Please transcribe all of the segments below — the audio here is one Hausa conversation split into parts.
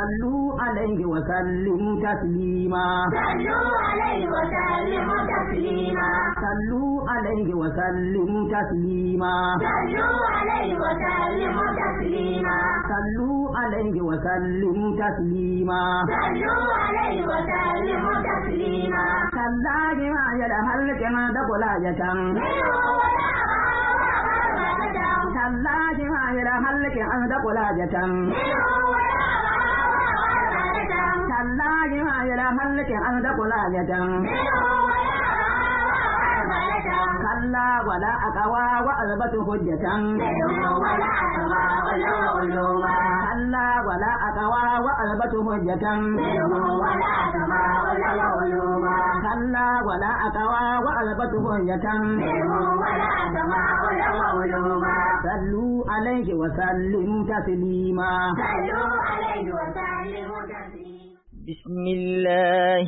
صلوا عليه وسلموا تسليما صلوا عليه وسلموا تسليما صلوا عليه وسلموا تسليما صلوا عليه وسلموا تسليما صلوا عليه وسلموا تسليما صلوا عليه وسلموا تسليما كالله ما يدهل كما دقل يتم منه ولا أبدا كالله ما يدهل كما دقل يتم منه ولا أبدا كالله ما يدهل كما دقل يتم منه ولا أبدا كلا ولا أقوى وألبت حجة منه ولا أبدا علوما كلا ولا أقوى وألبت حجة منه ولا أبدا علوما كلا ولا أقوى وألبت حجة منه ولا أبدا علوما صلوا عليه وسلموا تسليما صلوا عليه وسلموا تسليما بسم الله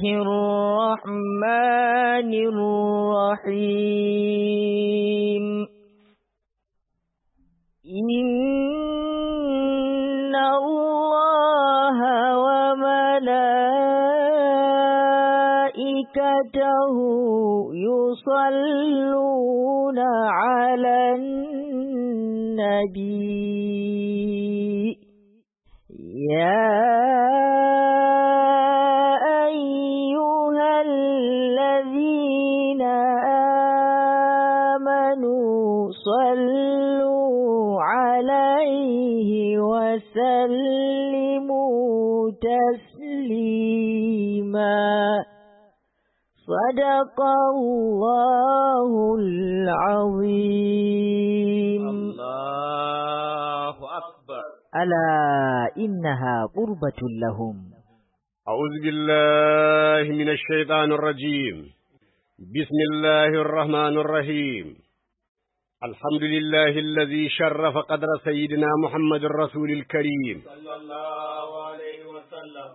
الرحمن الرحيم إن الله وملائكته يصلون على النبي يا أيها الذين آمنوا صلوا عليه وسلموا تسليما صدق الله العظيم الله أكبر ألا إنها قربة لهم أعوذ بالله من الشيطان الرجيم بسم الله الرحمن الرحيم الحمد لله الذي شرف قدر سيدنا محمد الرسول الكريم صلى الله عليه وسلم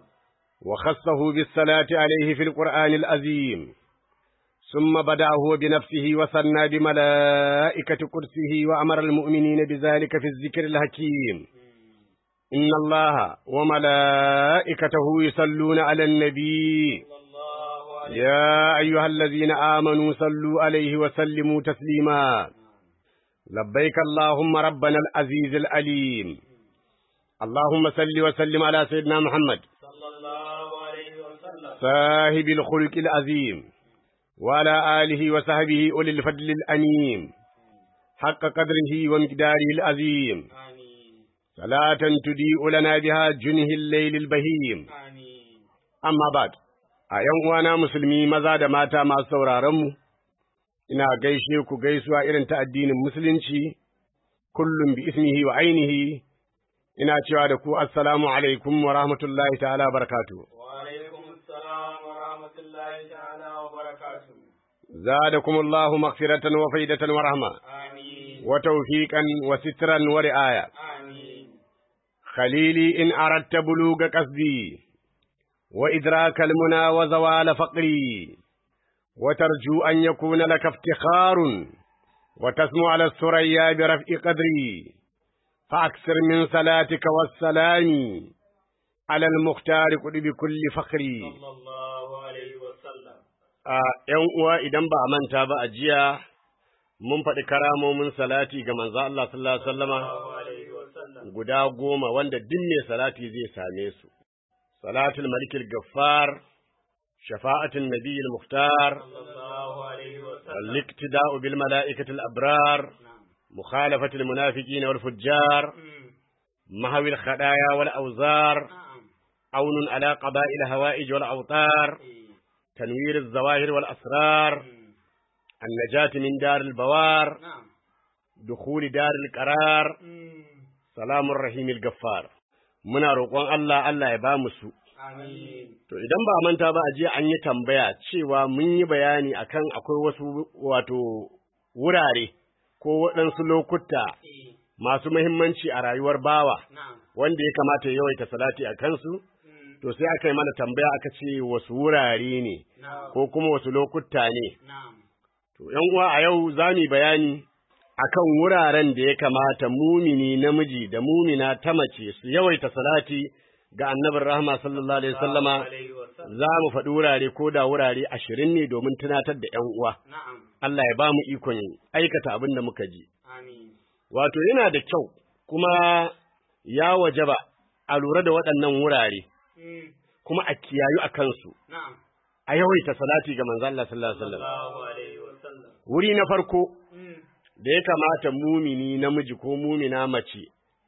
وخصه بالصلاة عليه في القرآن العظيم ثم بدأ هو بنفسه وثنى بملائكة كرسه وأمر المؤمنين بذلك في الذكر الحكيم إن الله وملائكته يصلون على النبي صلى الله عليه يا أيها الذين آمنوا صلوا عليه وسلموا تسليما لبيك اللهم ربنا العزيز العليم اللهم صل وسلم على سيدنا محمد صلى الله عليه وسلم صاحب الخلق العظيم وعلى آله وصحبه أولي الفضل الأنيم حق قدره ومقداره العظيم آمين صلاة تضيء لنا بها جنه الليل البهيم آمين amma ba a ‘yan uwana musulmi maza da mata masu sauraronmu, ina gaishe ku gaisuwa irin ta addinin musulunci, kullum bi ismihi wa ainihi, ina cewa da ku assalamu alaikum wa rahmatullahi ta'ala barakatu. وعليكم السلام ورحمة الله تعالى وبركاته زادكم الله مغفرة وفيدة ورحمة آمين وتوفيقا وسترا ورعاية آمين خليلي إن أردت بلوغ قصدي وإدراك المنى وزوال فقري وترجو أن يكون لك افتخار وتسمو على الثريا برفع قدري فأكثر من صلاتك والسلام على المختار قل بكل فخري صلى الله عليه وسلم a ‘yan uwa idan ba a manta ba a jiya mun faɗi karamomin salati ga manzo Allah sallallahu alaihi wasallama الله عليه وسلم guda goma wanda duk mai salati zai same su. Salatul Malikil Gaffar, shafa'atul Nabiyil Muhtar, صلى الله عليه وسلم al-iktida'u bil mala'ikatil abrar, mukhalafatul munafiqina wal fujjar, mahawil khadaya wal awzar, نعم aunun ala qaba'il hawa'ij wal awtar, tanwir az-zawahir wal asrar, النجاة من دار البوار نعم دخول دار القرار سلام الرحيم الغفار muna roƙon Allah Allah ya ba mu su آمين to idan ba a manta ba a jiya an yi tambaya cewa mun yi bayani akan akwai wasu wato wurare ko waɗansu lokuta إيه. masu muhimmanci a rayuwar bawa نعم wanda ya kamata ya yawaita salati a kansu مم. to sai aka yi mana tambaya aka ce wasu wurare ne نعم ko kuma wasu lokuta ne نعم To, ’yan uwa a yau za mu yi bayani akan wuraren da ya kamata mumini namiji da mumina ta mace su yawaita salati ga annabin rahama sallallahu alaihi wasallama alaihi wasallam za mu faɗi wurare ko da wurare ashirin ne domin tunatar da ‘yan uwa. na'am Allah ya ba mu ikon aikata abin da muka ji. amin Wato yana da kyau kuma ya wajaba a lura da waɗannan wurare Mm, kuma a kiyayu a kansu. na'am A yawaita salati ga manzo Allah sallallahu alaihi wasallam. sallallahu alaihi wasallam Wuri na farko Mm, da ya kamata mumini namiji ko mumina mace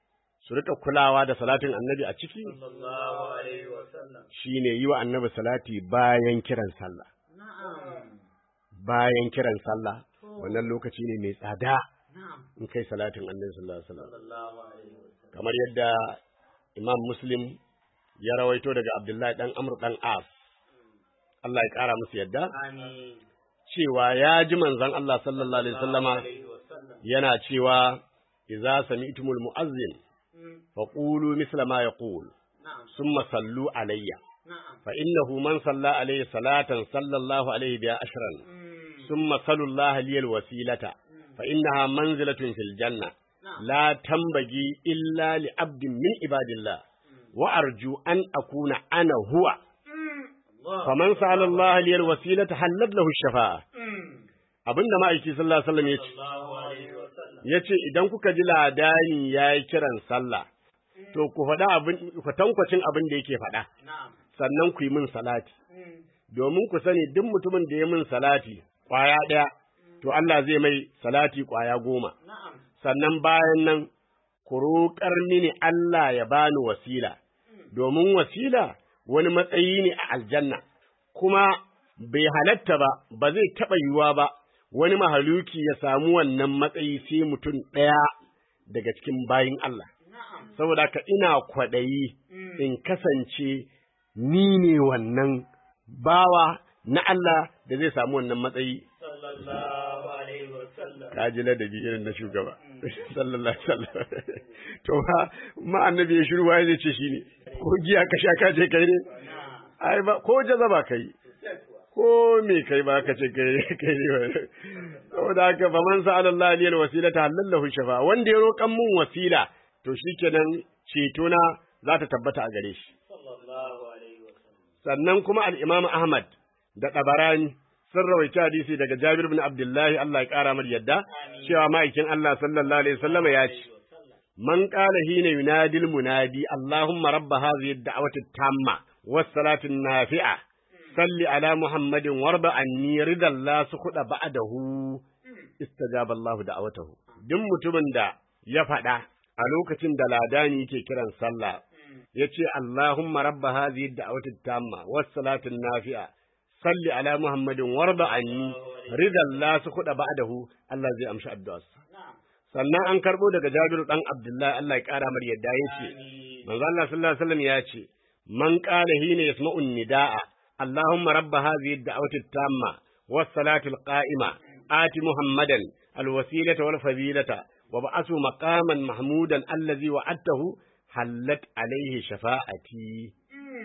su rika kulawa da salatin annabi a ciki sallallahu alaihi wasallam shine yi wa annabi salati bayan kiran sallah. na'am Bayan kiran sallah wannan lokaci ne mai tsada na'am in kai salatin annabi sallallahu alaihi wasallam. sallallahu alaihi wasallam kamar yadda Imam Muslim ya rawaito daga Abdullahi dan Amr dan As Allah ya kara musu yadda amin cewa ya ji manzon Allah sallallahu alaihi wasallama alaihi wasallam yana cewa idza sami'tumul mu'azzin Mm, faqulu misla ma yaqul na'am thumma sallu alayya na'am fa innahu man salla alayhi salatan sallallahu alayhi biha ashran Mm, thumma sallu Allah liyal wasilata fa innaha manzilatun fil janna na'am la tambagi illa li abdin min ibadillah wa arju an akuna ana huwa Allah faman sa'ala Allah liyal wasilata hallat lahu shafa'a Mm, abinda ma'aiki sallallahu alaihi wasallam yace sallallahu alaihi wasallam yace idan kuka ji ladani yayi kiran sallah to ku faɗa abin ku tankwacin abin da yake faɗa na'am sannan ku yi min salati Mm, domin ku sani duk mutumin da ya min salati kwaya ɗaya to Allah zai mai salati kwaya goma na'am sannan bayan nan ku roƙar mini Allah ya bani wasila domin wasila wani matsayi ne a aljanna kuma bai halatta ba ba zai taɓa yiwuwa ba wani mahaluki ya samu wannan matsayi sai mutum ɗaya daga cikin bayin Allah na'am saboda ka ina kwaɗayi in kasance ni ne wannan bawa na Allah da zai samu wannan matsayi sallallahu alaihi wasallam ka ji ladabi irin na shugaba sallallahu alaihi wasallam to ma ma annabi ya shiru wai zai ce shine ko giya ka sha ka ce kai ne na'am ai ba ko jazaba kai ko me kai ba ka ce kai kai ne ba saboda haka fa man sa'ala Allah aliyal wasilata halallahu shafa wanda ya roƙan mun wasila to shikenan ceto na za ta tabbata a gare shi sallallahu alaihi wasallam sannan kuma al-Imam Ahmad da Tabarani sun rawaita hadisi daga Jabir bin Abdullahi Allah ya kara mar yadda cewa ma'aikin Allah sallallahu alaihi wasallam ya ce man qala hina yunadil munadi Allahumma rabb hadhihi ad-da'wati at-tamma was-salati an-nafi'a salli ala Muhammadin warba anni ridan la sukhda ba'dahu istajaba Allah da'awatahu duk mutumin da ya faɗa a lokacin da ladani yake kiran sallah yace Allahumma rabba hadhihi ad-da'wati at-tamma was-salati an-nafi'a salli ala Muhammadin warda anni ridan la sukhda ba'dahu Allah zai amshi addu'arsa sannan an karbo daga Jabir dan Abdullahi Allah ya kara mar yadda yace manzo Allah sallallahu alaihi wasallam yace man qala hina yasma'u an-nidaa Allahumma rabba hadhihi ad-da'wati at-tamma was-salati al-qa'ima ati Muhammadan al-wasilata wal-fadilata wa ba'athu maqaman mahmudan allazi wa'adtahu hallat alaihi shafa'ati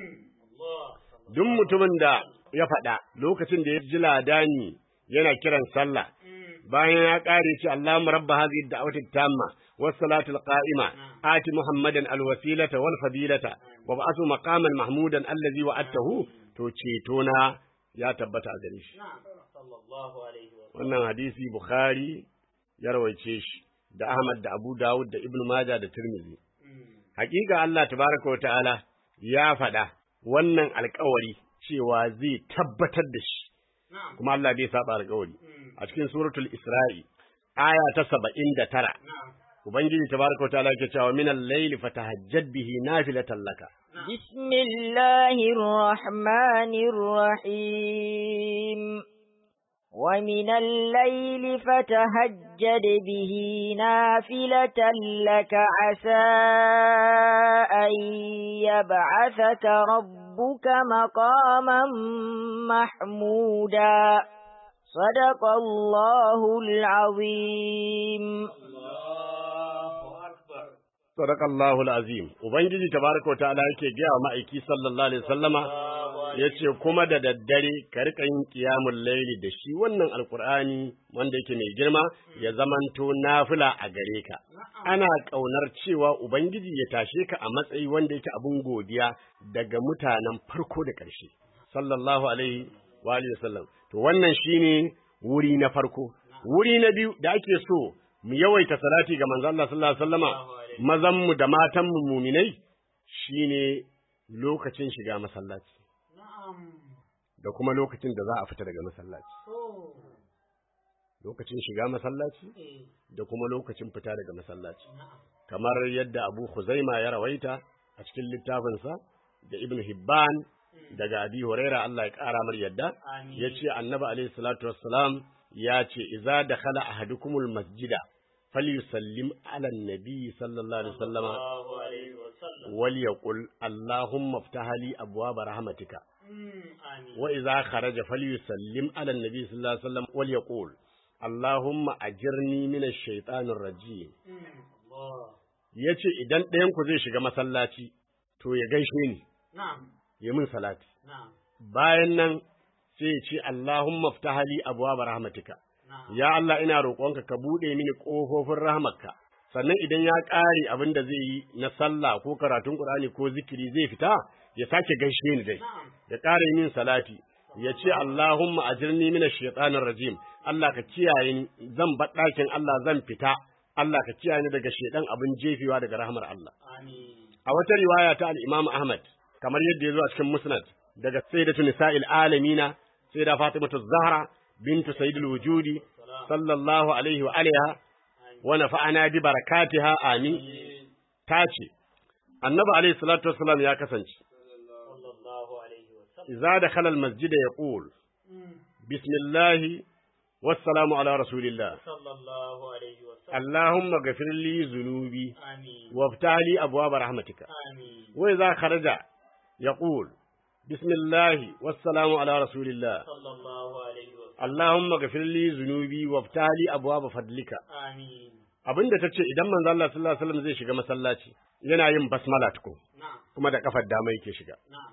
duk mutumin da ya faɗa lokacin da ya ji ladani yana kiran sallah bayan ya ƙare ce Allahumma rabba hadhihi ad-da'wati at-tamma was-salati al-qa'ima ati Muhammadan al-wasilata wal-fadilata wa ba'athu maqaman mahmudan allazi wa'adtahu to ceto na ya tabbata a gare shi na'am sallallahu alaihi wasallam wannan hadisi Bukhari ya rawaice shi da Ahmad da Abu Dawud da Ibn Majah da Tirmidhi hakika Allah tabaraka wa ta'ala ya faɗa wannan alkawari cewa zai tabbatar da shi na'am kuma Allah bai saba alkawari a cikin suratul Isra'i aya ta saba'in da tara na'am ubangiji tabaraka wa ta'ala yake cewa min al-layli fatahajjad bihi nafilatan laka بسم الله الرحمن الرحيم ومن الليل فتهجد به نافلة لك عسى أن يبعثك ربك مقاما محمودا صدق الله العظيم Allahu akbar sadaqallahu alazim ubangiji tabaraka wa ta'ala yake gaya wa ma'aiki sallallahu alaihi wasallama ya ce kuma da daddare ka rika yin kiyamun laili da shi wannan alkur'ani wanda yake mai girma ya zamanto nafila a gare ka ana ƙaunar cewa ubangiji ya tashe ka a matsayi wanda yake abin godiya daga mutanen farko da ƙarshe sallallahu alaihi wa alihi wasallam to wannan shine wuri na farko wuri na biyu da ake so mu yawaita salati ga manzo Allah sallallahu alaihi wasallama mazan mu da matan mu muminai shine lokacin shiga masallaci da kuma lokacin da za a fita daga masallaci lokacin shiga masallaci da kuma lokacin fita daga masallaci kamar yadda Abu Khuzaima ya rawaita a cikin littafinsa da Ibn Hibban daga Abi Huraira Allah ya ƙara mar yadda yace Annabi alaihi salatu wassalam ya ce idza dakhala ahadukumul masjida falyusallim ala nabi sallallahu alaihi wasallama wal yaqul allahumma iftah li abwaab rahmatika wa idza kharaja falyusallim ala nabi sallallahu alaihi wasallam wal yaqul allahumma ajirni min ash-shaytanir rajim yace idan ɗayan ku zai shiga masallaci to ya gaishe ni ya min salati bayan nan sai ya ce Allahumma ftah li abwaab rahmatika ya Allah ina roƙonka ka bude mini ƙofofin rahmarka sannan idan ya ƙare abin da zai yi na sallah ko karatun Qur'ani ko zikiri zai fita ya sake gaishe ni dai ya ƙara min salati ya ce Allahumma ajirni minash shaitanir rajim Allah ka kiyaye ni zan bar ɗakin Allah zan fita Allah ka kiyaye ni daga shaidan abin jefewa daga rahmar Allah a wata riwaya ta al-Imam Ahmad kamar yadda ya zo a cikin Musnad daga sayyidatu nisa'il alamina sayyida Fatimatu Zahra bintu sayyidil wujudi sallallahu alaihi wa aliha wa nafa'ana bi barakatiha amin tace annabi alaihi salatu wassalam ya kasance idza dakhala al-masjid yaqul bismillah wassalamu ala rasulillah sallallahu alaihi wa sallam اللهم اغفر لي ذنوبي amin وافتح لي ابواب رحمتك amin واذا خرج يقول بسم الله والسلام على رسول الله sallallahu alaihi wa sallam اللهم اغفر لي ذنوبي وافتح لي ابواب فضلك amin abinda tace idan manzo Allah sallallahu alaihi wasallam zai shiga masallaci yana yin basmala tuko na'am kuma da kafar dama yake shiga na'am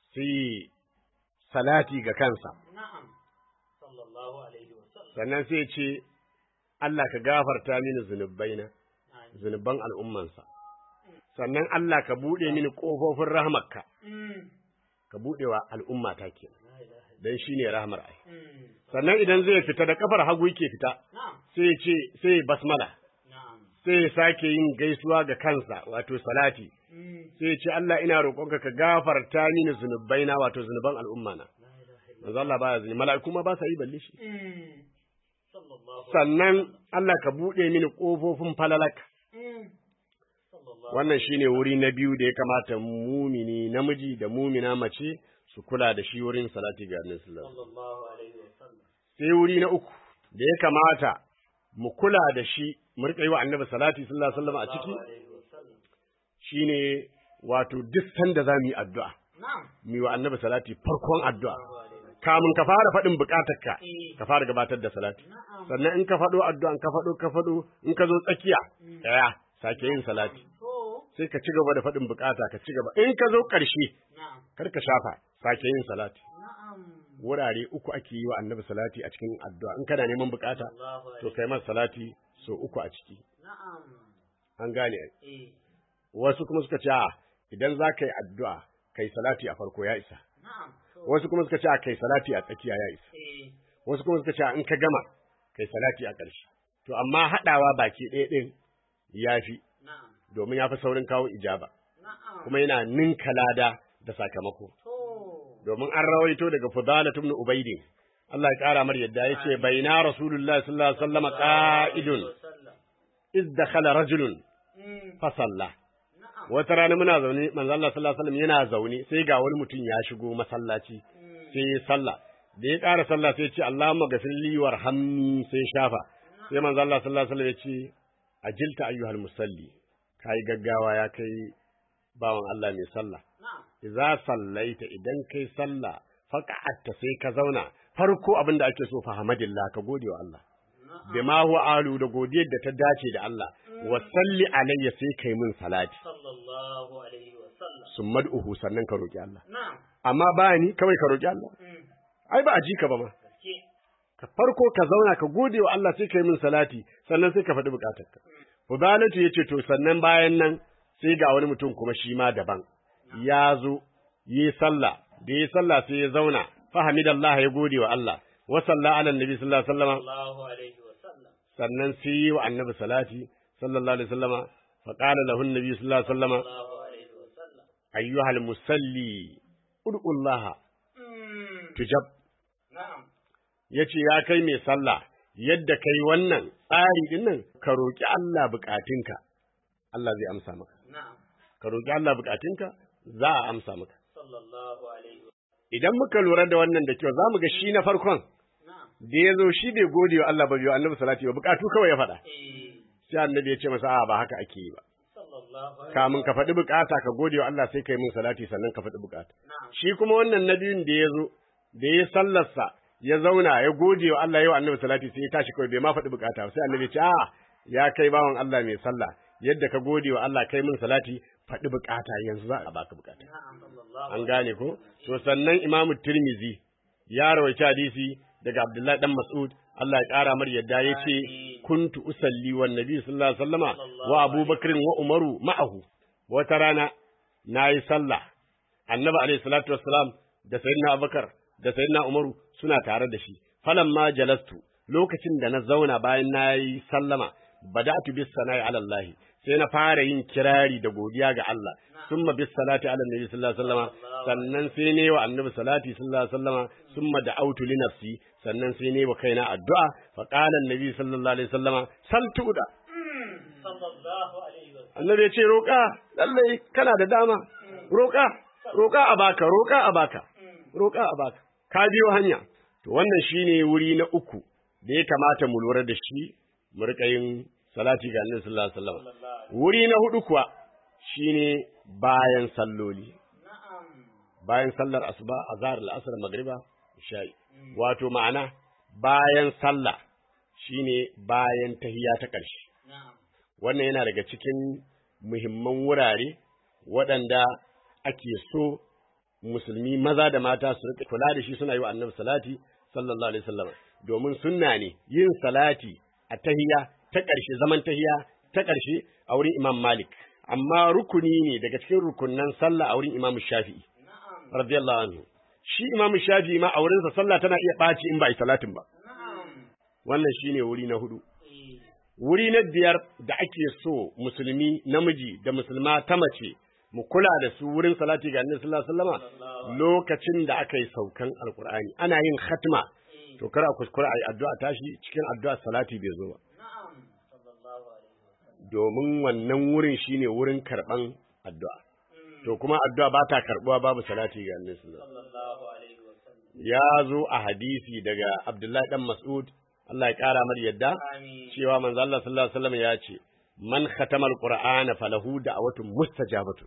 sai salati ga kansa na'am sallallahu alaihi wa sallam sannan sai ya ce Allah ka gafarta mini zunubaina amin zunuban al'ummansa sannan Allah ka bude mini kofofin rahmarka mm ka budewa al'umma ta kenan la ilaha dan shine rahmar ai mm sannan idan zai fita da kafar hagu yake fita na'am sai ya ce sai ya basmala na'am sai ya sake yin gaisuwa ga kansa wato salati mm sai ya ce Allah ina roƙonka ka gafarta mini zunubaina wato zunuban al'umma na la ilaha illa manzo Allah baya zuni mala'iku ma ba sa yi balle shi mm sallallahu sannan Allah ka bude mini kofofin falalaka mm sallallahu wannan shine wuri na biyu da ya kamata mumini namiji da mumina mace su kula da shi wurin salati ga Annabi sallallahu alaihi wasallam sallallahu alaihi wa sallam sai wuri na uku da ya kamata mu kula da shi mu rika yi wa Annabi salati sallallahu alaihi wasallam a ciki sallallahu alaihi wa sallam shine wato duk sanda za mu yi addu'a na'am mu yi wa Annabi salati farkon addu'a sallallahu alaihi wa kamun ka fara faɗin buƙatarka Eh. ka fara gabatar da salati na'am sannan in ka faɗo addu'an ka faɗo ka faɗo in ka zo tsakiya ɗaya sake yin salati to sai ka ci gaba da faɗin buƙata ka ci gaba in ka zo ƙarshe na'am kar ka shafa sake yin salati na'am wurare uku ake yi wa annabi salati a cikin addu'a in kana neman buƙata sallallahu to alaihi kai masa salati so uku a ciki na'am an gane ai. eh wasu kuma suka ce a idan za ka yi addu'a kai salati a farko ya isa na'am to wasu kuma suka ce a kai salati a tsakiya ya isa eh wasu kuma suka ce a in ka gama kai salati a ƙarshe to amma haɗawa baki ɗaya ɗin ya fi na'am domin ya fi saurin kawo ijaba na'am kuma yana ninka lada da sakamako to domin an rawaito daga Fudalah ibn Ubayd Allah ya kara mar yadda yace baina Rasulullah sallallahu alaihi wasallam qa'idun sallam iz dakhala rajulun mm fa salla na'am wata rana muna zaune manzo Allah sallallahu alaihi wasallam yana zaune sai ga wani mutum ya shigo masallaci mm sai ya salla da ya ƙara sallah sai ya ce Allahumma ghafir li warhamni sai ya shafa sai manzo Allah sallallahu alaihi wasallam ya ce ajilta ayyuhal musalli kai gaggawa ya kai bawan Allah mai sallah na'am idza sallaita idan kai sallah faqa'atta sai ka zauna farko abin da ake so fa hamadillah ka gode wa Allah bima huwa alu da godiyar da ta dace da Allah wa salli alayya sai kai min salati sallallahu alaihi wa sallam summad'uhu sannan ka roki Allah Na'am. amma ba ni kawai ka roki Allah Mm. ai ba a ji ka ba ma Gaske. ka farko ka zauna ka gode wa Allah sai ka yi min salati sannan sai ka faɗi bukatarka Fudalatu ya ce to sannan bayan nan sai ga wani mutum kuma shi ma daban ya zo yi sallah da yi sallah sai ya zauna fahamidallah ya gode wa Allah wa salla ala annabi sallallahu alaihi wasallam Allahu alaihi wa sallam. sannan sai yi wa annabi salati sallallahu alaihi wasallama fa qala lahu annabi sallallahu alaihi wasallama Allahu alaihi wa sallam. ayyuhal musalli ud'ullaha Mm. tujab Na'am. yace ya kai mai sallah yadda kai wannan tsari din nan ka roki Allah bukatunka Allah zai amsa maka Na'am. ka roki Allah bukatunka za a amsa maka Sallallahu alaihi wa idan muka lura da wannan da kyau zamu ga shi na farkon Na'am. da ya zo shi bai gode wa Allah ba bai wa annabi salati ba bukatu kawai ya faɗa Eh. sai annabi ya ce masa a ba haka ake yi ba Sallallahu alaihi kamun ka faɗi bukata ka gode wa Allah sai kai min salati sannan ka faɗi bukata Na'am. shi kuma wannan na biyun da ya zo da ya sallarsa ya zauna ya gode wa Allah yau annabi salati sai ya tashi kawai bai ma faɗi bukata ba sai annabi ya ce a ya kai bawan Allah mai sallah yadda ka gode wa Allah kai min salati faɗi bukata yanzu za a baka bukata Na'am. Sallallahu an gane ko to sannan imamu tirmizi ya rawaita hadisi daga abdullahi dan mas'ud Allah ya kara mar yadda ya ce kuntu usalli wan nabi sallallahu alaihi wasallama wa abubakar wa umaru ma'ahu wata rana nayi sallah annabi alaihi salatu wassalam da sayyidina abubakar da sayyidina umaru suna tare da shi falamma jalastu lokacin da na zauna bayan nayi sallama bada'tu bis sana'i ala Allah sai na fara yin kirari da godiya ga Allah summa bis salati ala nabi sallallahu alaihi wasallama sannan sai ne wa annabi salati sallallahu alaihi wasallama summa da'awtu li nafsi sannan sai ne wa kaina addu'a fa qala annabi sallallahu alaihi wasallama sal tu'da Sallallahu alaihi wa sallam. annabi ya ce roƙa lallai kana da dama roƙa roƙa a baka roƙa a baka roƙa a baka ka biyo hanya to wannan shine wuri na uku da ya kamata mu lura da shi mu riƙa yin salati ga annabi sallallahu alaihi wasallam wuri na hudu kuwa shine bayan salloli Na'am. bayan sallar asuba azhar al-asr magriba isha'i wato ma'ana bayan sallah shine bayan tahiyya ta ƙarshe Na'am. wannan yana daga cikin muhimman wurare waɗanda ake so musulmi maza da mata su rika kula da shi suna yi wa annabi salati sallallahu alaihi wasallam domin sunna ne yin salati a tahiya ta ƙarshe zaman tahiya ta ƙarshe a wurin Imam Malik amma rukuni ne daga cikin rukunnan sallah a wurin Imam Shafi'i Na'am. radiyallahu anhu shi Imam Shafi'i ma a wurinsa sallah tana iya ɓaci in ba a yi salatin ba Na'am. wannan shine wuri na hudu Eh. wuri na biyar da ake so musulmi namiji da musulma ta mace mu kula da su wurin salati ga annabi sallallahu alaihi wasallam lokacin da aka yi saukan alqur'ani ana yin khatma to kar a kuskura a yi addu'a tashi cikin addu'a salati bai zo ba Na'am. Sallallahu alaihi wa sallam. domin wannan wurin shine wurin karban addu'a to kuma addu'a ba ta karbuwa babu salati ga annabi sallallahu alaihi wasallam Sallallahu alaihi wa sallam. ya zo a hadisi daga Abdullahi dan Mas'ud Allah ya kara mar yadda Amin. cewa manzo Allah sallallahu alaihi wasallam ya ce man khatama alqur'ana falahu da'watun mustajabatu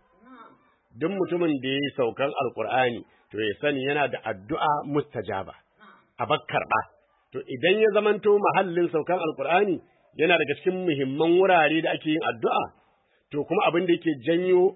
duk mutumin da yayi saukan alqur'ani to ya sani yana da addu'a mustajaba a bakkarba to idan ya zamanto mahallin saukan alqur'ani yana daga cikin muhimman wurare da ake yin addu'a to kuma abin da yake janyo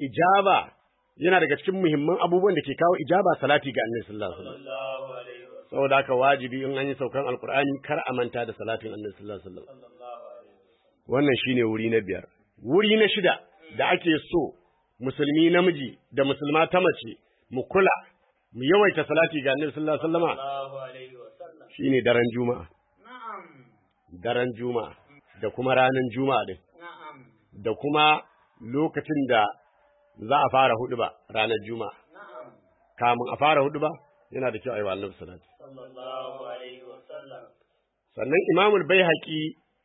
ijaba yana daga cikin muhimman abubuwan da ke kawo ijaba salati ga annabi sallallahu alaihi wasallam Sallallahu alaihi wa sallam. saboda haka wajibi in an yi saukan alqur'ani kar a manta da salatin annabi sallallahu alaihi wasallam Sallallahu alaihi wa sallam. wannan shine wuri na biyar wuri na shida da ake so musulmi namiji da musulma ta mace mu kula mu yawaita salati ga annabi sallallahu alaihi wasallama Sallallahu alaihi wa sallam. shine daren juma'a Na'am. daren juma'a da kuma ranar juma'a din Na'am. da kuma lokacin da za a fara huduba ranar juma'a Na'am. kamun a fara huduba yana da kyau a yi wa annabi salati Sallallahu alaihi wa sallam. sannan imamul baihaqi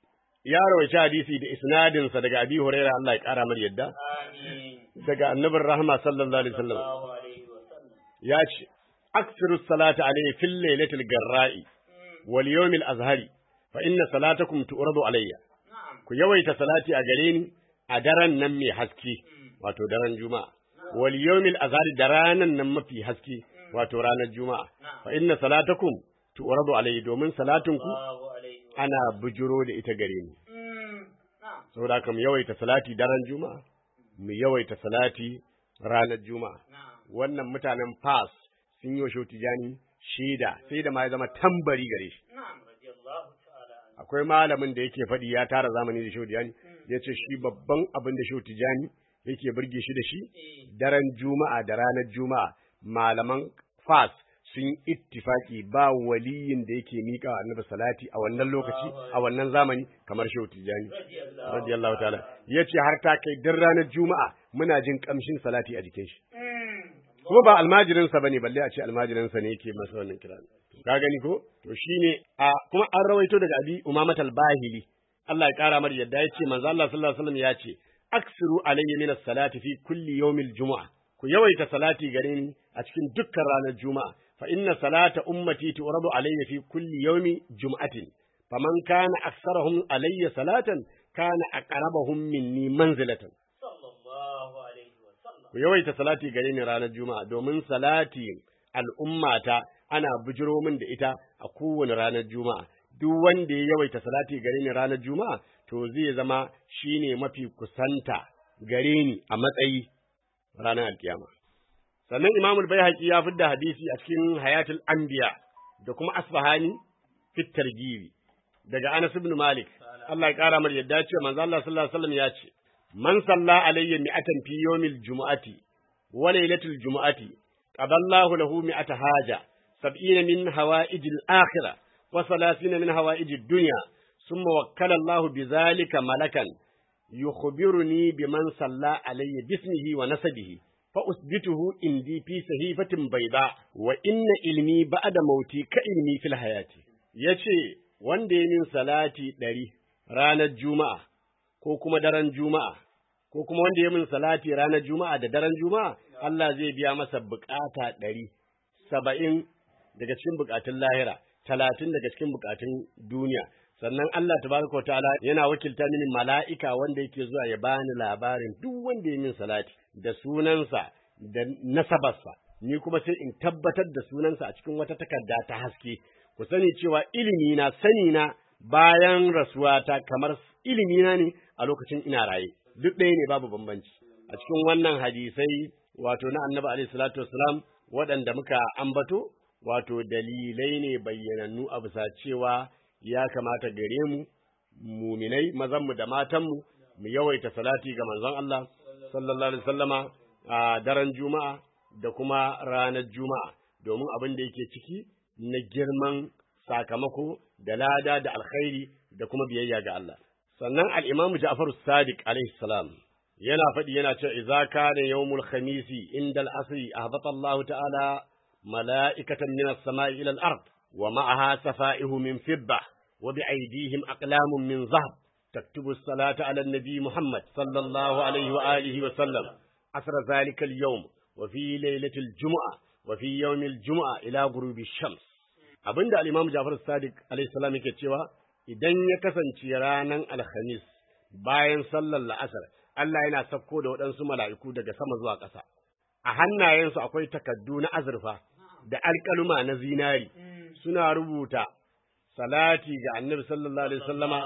ya rawaita hadisi da isnadinsa daga abi hurairah Allah ya kara mar yadda Amin. daga annabin rahma sallallahu alaihi wasallam Sallallahu alaihi wa sallam. ya ce aksiru salata alayhi fil lailatul garra'i wal yawmil azhari fa inna salatakum tu'radu alayya Na'am. ku yawaita salati a gare ni a daren nan mai haske wato daren juma'a wal yawmil azhari da ranan nan mafi haske wato ranar juma'a fa inna salatakum tu'radu alayya domin salatunku Sallallahu alaihi wa ana bujuro da ita gare ni Mm. Na'am. saboda haka mu yawaita salati daren juma'a mu yawaita salati ranar juma'a wannan mutanen fas sun yi wa shehu tijani shaida sai da ma ya zama tambari gare shi akwai malamin da yake faɗi ya tara zamani da shehu tijani ya ce shi babban abin da shehu tijani yake burge shi da shi daren juma'a da ranar juma'a malaman fas sun ittifaki ba waliyin da yake miƙa wa annabi salati a wannan lokaci a wannan zamani kamar shehu tijani radiyallahu ta'ala yace har ta kai dan ranar juma'a muna jin kamshin salati a jikin shi kuma ba almajirin sa bane balle a ce almajirin sa ne yake masa wannan kira ka gani ko to shine a kuma an rawaito daga abi umamat al-bahili Allah ya kara mar yadda yace manzo Allah sallallahu alaihi wasallam yace aksiru alayya min as-salati fi kulli yawmil jumu'a ku yawaita salati gare ni a cikin dukkan ranar juma'a fa inna salata ummati tu'radu alayya fi kulli yawmi jum'atin faman kana aksarahum alayya salatan kana aqrabahum minni manzilatan ku yawaita salati gare ni ranar juma'a domin salati al'ummata ana bujiro min da ita a kowane ranar juma'a duk wanda ya yawaita salati gare ni ranar juma'a to zai zama shine mafi kusanta gare ni a matsayi ranar alkiyama sannan imamul baihaqi ya fidda hadisi a cikin hayatul anbiya da kuma asfahani fit targibi daga anas ibn malik Allah ya kara mar yadda ce manzo Allah sallallahu alaihi wasallam ya ce man salla alayya mi'atan fi yawmil jumu'ati wa laylatil jumu'ati qadallahu lahu mi'ata haja sab'ina min hawa'ijil akhirah wa salasina min hawa'ijid dunya thumma wakkala Allah bizalika malakan yukhbiruni biman salla alayya bismihi wa nasabihi fa usbituhu indi fi sahifatin bayda wa inna ilmi ba'da mauti ka ilmi fil hayati yace wanda ya min salati ɗari ranar juma'a ko kuma daren juma'a ko kuma wanda ya min salati ranar juma'a da daren juma'a Allah zai biya masa bukata ɗari saba'in daga cikin bukatun lahira talatin daga cikin bukatun duniya sannan Allah tabaraka ta'ala yana wakilta mini mala'ika wanda yake zuwa ya bani labarin duk wanda ya min salati da sunansa da nasabarsa ni kuma sai in tabbatar da sunansa a cikin wata takarda ta haske ku sani cewa ilimi na sani na bayan rasuwata kamar ilimi na ne a lokacin ina raye duk ɗaya ne babu bambanci a cikin wannan hadisai wato na annabi alaihi salatu wassalam waɗanda muka ambato wato dalilai ne bayyanannu a bisa cewa ya kamata gare mu muminai mazanmu da matanmu mu yawaita salati ga manzon Allah sallallahu alaihi wasallama a daren juma'a da kuma ranar juma'a domin abin da yake ciki na girman sakamako da lada da alkhairi da kuma biyayya ga Allah sannan al-Imam Ja'far Sadiq alaihi salam yana faɗi yana cewa idza kana yawmul khamisi inda al-asri ahbata Allah ta'ala mala'ikatan min as-sama'i ila al-ard wa ma'aha safa'ihu min fidda wa bi'aydihim aqlamun min zahab taktubu as-salata 'ala an-nabi Muhammad sallallahu alaihi wa alihi wa sallam asra dhalika al-yawm wa fi laylati al-jum'ah wa fi yawm al-jum'ah ila ghurubi ash-shams abinda al-Imam Ja'far Sadiq alaihi salam yake cewa idan ya kasance ranar Alhamis bayan sallar la'asar Allah yana sauko da waɗansu mala'iku daga sama zuwa ƙasa a hannayensu akwai takaddu na azurfa da alƙaluma na zinari suna rubuta salati ga Annabi sallallahu alaihi wasallama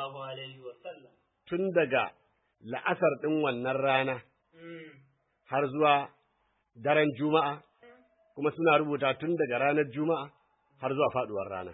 tun daga la'asar ɗin wannan rana har zuwa daren Juma'a kuma suna rubuta tun daga ranar Juma'a har zuwa faduwar rana.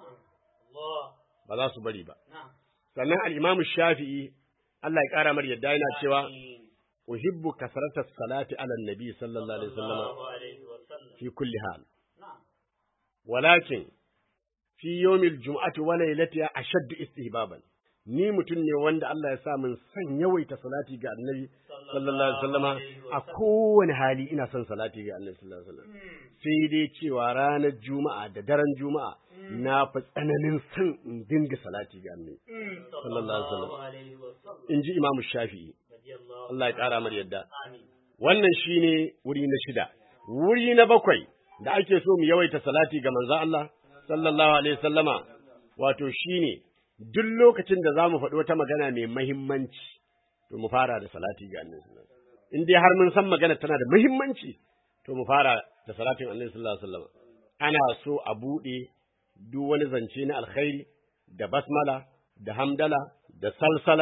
Ba za su bari ba. Sannan al'imamu Shafi'i, Allah ya ƙara mar yadda yana cewa, Uhibbu kasaratar salati ala nabi sallallahu Alaihi wasallam fi kulli hal. Walakin, fi yomil jum'ati wa lailatiha ashaddu istihbaban. Ni mutum ne wanda Allah ya sa min son yawaita salati ga annabi sallallahu alaihi wasallama a kowane hali ina son salati ga annabi sallallahu alaihi wasallam sai dai cewa ranar juma'a da daren juma'a na fi tsananin son in dinga salati ga annabi sallallahu alaihi wasallam in ji imamu shafi'i Allah ya kara mar yadda wannan shine wuri na shida wuri na bakwai da ake so mu yawaita salati ga manzon Allah sallallahu alaihi wasallama wato shine duk lokacin da za mu faɗi wata magana mai mahimmanci, to mu fara da salati ga annabi sallallahu alaihi wasallam. In dai har mun san magana tana da mahimmanci, to mu fara da salatin annabi sallallahu alaihi wasallam. Ana so a buɗe duk wani zance na alkhairi da basmala da hamdala da salsala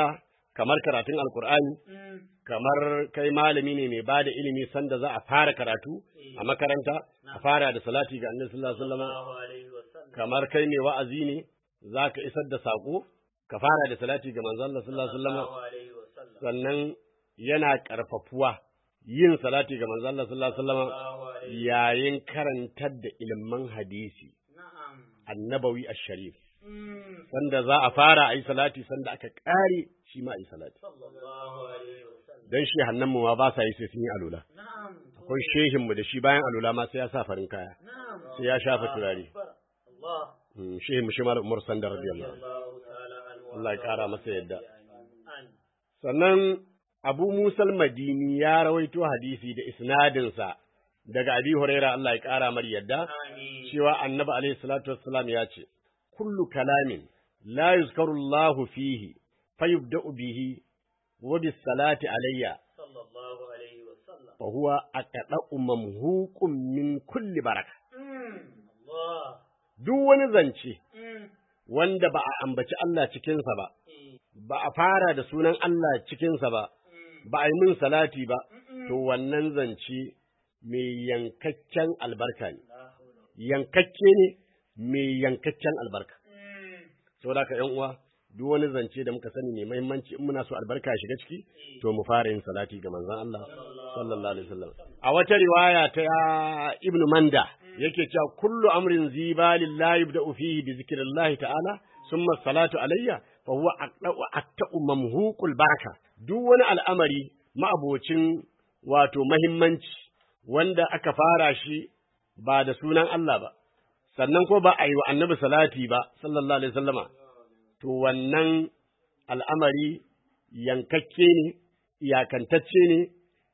kamar karatun alkur'ani kamar kai malami ne mai bada ilimi sanda za a fara karatu a makaranta a fara da salati ga annabi sallallahu alaihi wasallam Allahu alaihi wasallam. kamar kai mai wa'azi ne zaka isar da sako ka fara da salati ga manzon Allah sallallahu alaihi wasallam Allahu alaihi wasallam. sannan yana karfafuwa yin salati ga manzon Allah sallallahu alaihi wasallam Allahu alaihi. yayin karantar da ilimin hadisi Na'am. annabawi ash-sharif Mm. sanda za a fara a yi salati sanda aka ƙare shi ma a yi salati Sallallahu alaihi wasallam. don shi hannunmu ma ba sa yi sai sun yi alula Na'am. akwai shehinmu da shi bayan alula ma sai ya sa farin kaya Na'am. sai ya shafa turare Allah. Mm, shehinmu shi malam umar sanda radiyallahu anhu. Allahu ta'ala anhu. Allah ya ƙara masa yadda An. sannan abu musal madini ya rawaito hadisi da isnadinsa daga abi huraira Allah ya ƙara mar yadda Amin. cewa annabi alaihi salatu wassalam ya ce kullu kalamin la yuzkaru Allah fihi fayubda'u bihi wa bis salati alayya Sallallahu alaihi wasallam. fa huwa aqda'u mamhuqun min kulli baraka Mm. Allah. duk wani zance Mm. wanda ba a ambaci Allah cikinsa ba Eh. ba a fara da sunan Allah cikinsa ba Mm. ba a yi min salati ba Mm-mm. to wannan zance mai yankakken albarka ne La hawla. yankakke ne mai yankakken albarka Mm. saboda ka yan uwa duk wani zance da muka sani mai muhimmanci in muna so albarka ya shiga ciki to mu fara yin salati ga manzon Allah sallallahu alaihi wasallam a wata riwaya ta Ibn Manda yake cewa kullu amrin zibalin la yubda'u fihi bi zikrillah ta'ala summa salatu alayya fa huwa aqda'u atta'u mamhuqul baraka duk wani al'amari ma'abocin wato muhimmanci wanda aka fara shi ba da sunan Allah ba sannan ko ba a yi wa annabi salati ba sallallahu alaihi wasallama to wannan al'amari yankakke ne iyakantacce ne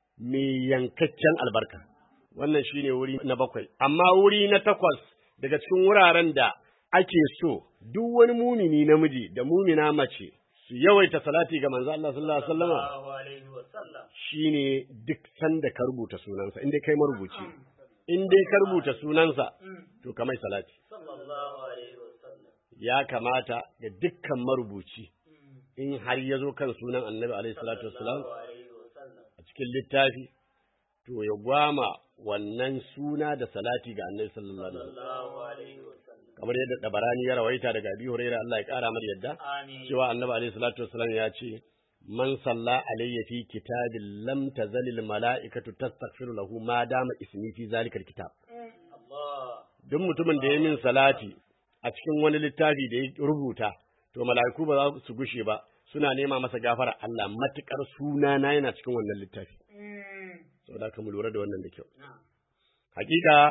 mai yankaccen albarka wannan shine wuri na bakwai amma wuri na takwas daga cikin wuraren da ake so duk wani mumini namiji da mumina mace su yawaita salati ga manzo Allah sallallahu alaihi wasallama Sallallahu alaihi wasallam. shine duk sanda ka rubuta sunansa in dai kai marubuci in dai ka rubuta sunansa Mm. to ka mai salati Sallallahu alaihi wasallam. ya kamata ga dukkan marubuci Mm. in har ya zo kan sunan annabi alaihi salatu wassalam Sallallahu alaihi wasallam. a cikin littafi to ya gwama wannan suna da salati ga annabi sallallahu alaihi wasallam Sallallahu alaihi wasallam. kamar yadda dabarani ya rawaita daga abi hurairah Allah ya kara mar yadda Amin. cewa annabi alaihi salatu wassalam ya ce man salla alayya fi kitabin lam tazalil mala'ikatu tastaghfiru lahu ma dama ismi fi zalikal kitab Allah. duk mutumin da ya min salati a cikin wani littafi da ya rubuta to mala'iku ba za su gushe ba suna nema masa gafara Allah matukar suna na yana cikin wannan littafi Mm. saboda ka mu lura da wannan da kyau Na'am. hakika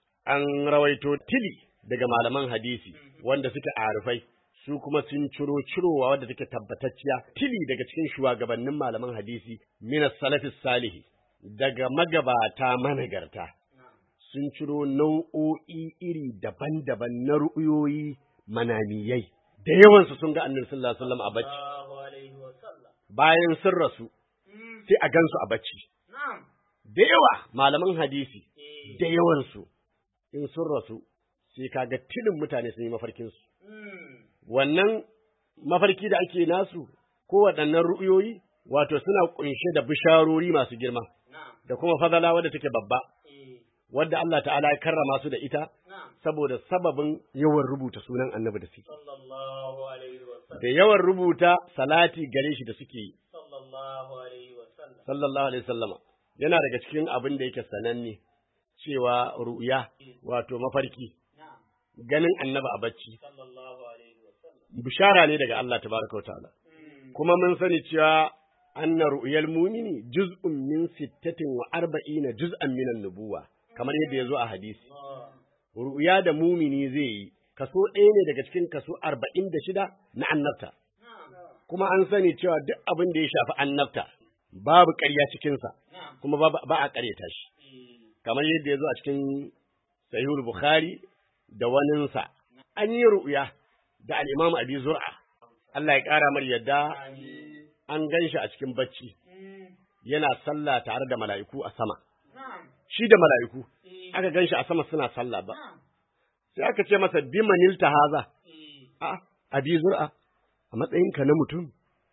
an rawaito tili daga malaman hadisi wanda suke arifai su kuma sun ciro cirowa wadda take tabbatacciya tili daga cikin shugabannin malaman hadisi minas salafis salihi daga magabata managarta Na'am. sun ciro nau'o'i iri daban-daban na ru'uyoyi manamiyai da yawansu sun ga annabi sallallahu alaihi wasallam a bacci Sallallahu alaihi wasallam. bayan sun rasu Mm. sai a gansu a bacci Na'am. da yawa malaman hadisi Eh. da yawansu in sun rasu sai kaga tilin mutane sun yi mafarkinsu Mm. wannan mafarki da ake nasu ko waɗannan ru'uyoyi wato suna ƙunshe da bisharori masu girma Na'am. da kuma fadala wadda take babba Eh. wadda Allah ta'ala ya karrama su da ita Na'am. saboda sababin yawan rubuta sunan annabi da suke Sallallahu alaihi wasallam. da yawan rubuta salati gare shi da suke yi Sallallahu alaihi wasallam. sallallahu alaihi sallama yana daga cikin abin da yake sananne cewa ru'ya wato mafarki Na'am. ganin annabi a bacci Sallallahu alaihi wasallam. bishara ne daga Allah tabaraka wa ta'ala Mm. kuma mun sani cewa anna ru'yal mumini juz'un min sittatin wa arba'ina juz'an min an-nubuwa kamar yadda yazo a hadisi Allah. ru'ya da mumini zai yi kaso ɗaya ne daga cikin kaso arba'in da shida na annabta Na'am. kuma an sani cewa duk abin da ya shafi annabta babu ƙarya cikinsa Na'am. kuma ba, ba a ƙaryata shi Eh. kamar yadda ya zo a cikin sahihul bukhari da waninsa an yi ru'ya da al-imam abi zur'a Allah ya ƙara mar yadda Amin. an gan shi a cikin bacci Mm. yana sallah tare da mala'iku a sama Na'am. shi da mala'iku Eh. aka gan shi a sama suna sallah ba Na'am. sai aka ce masa bimanil haza Eh. a abi zur'a a matsayinka na mutum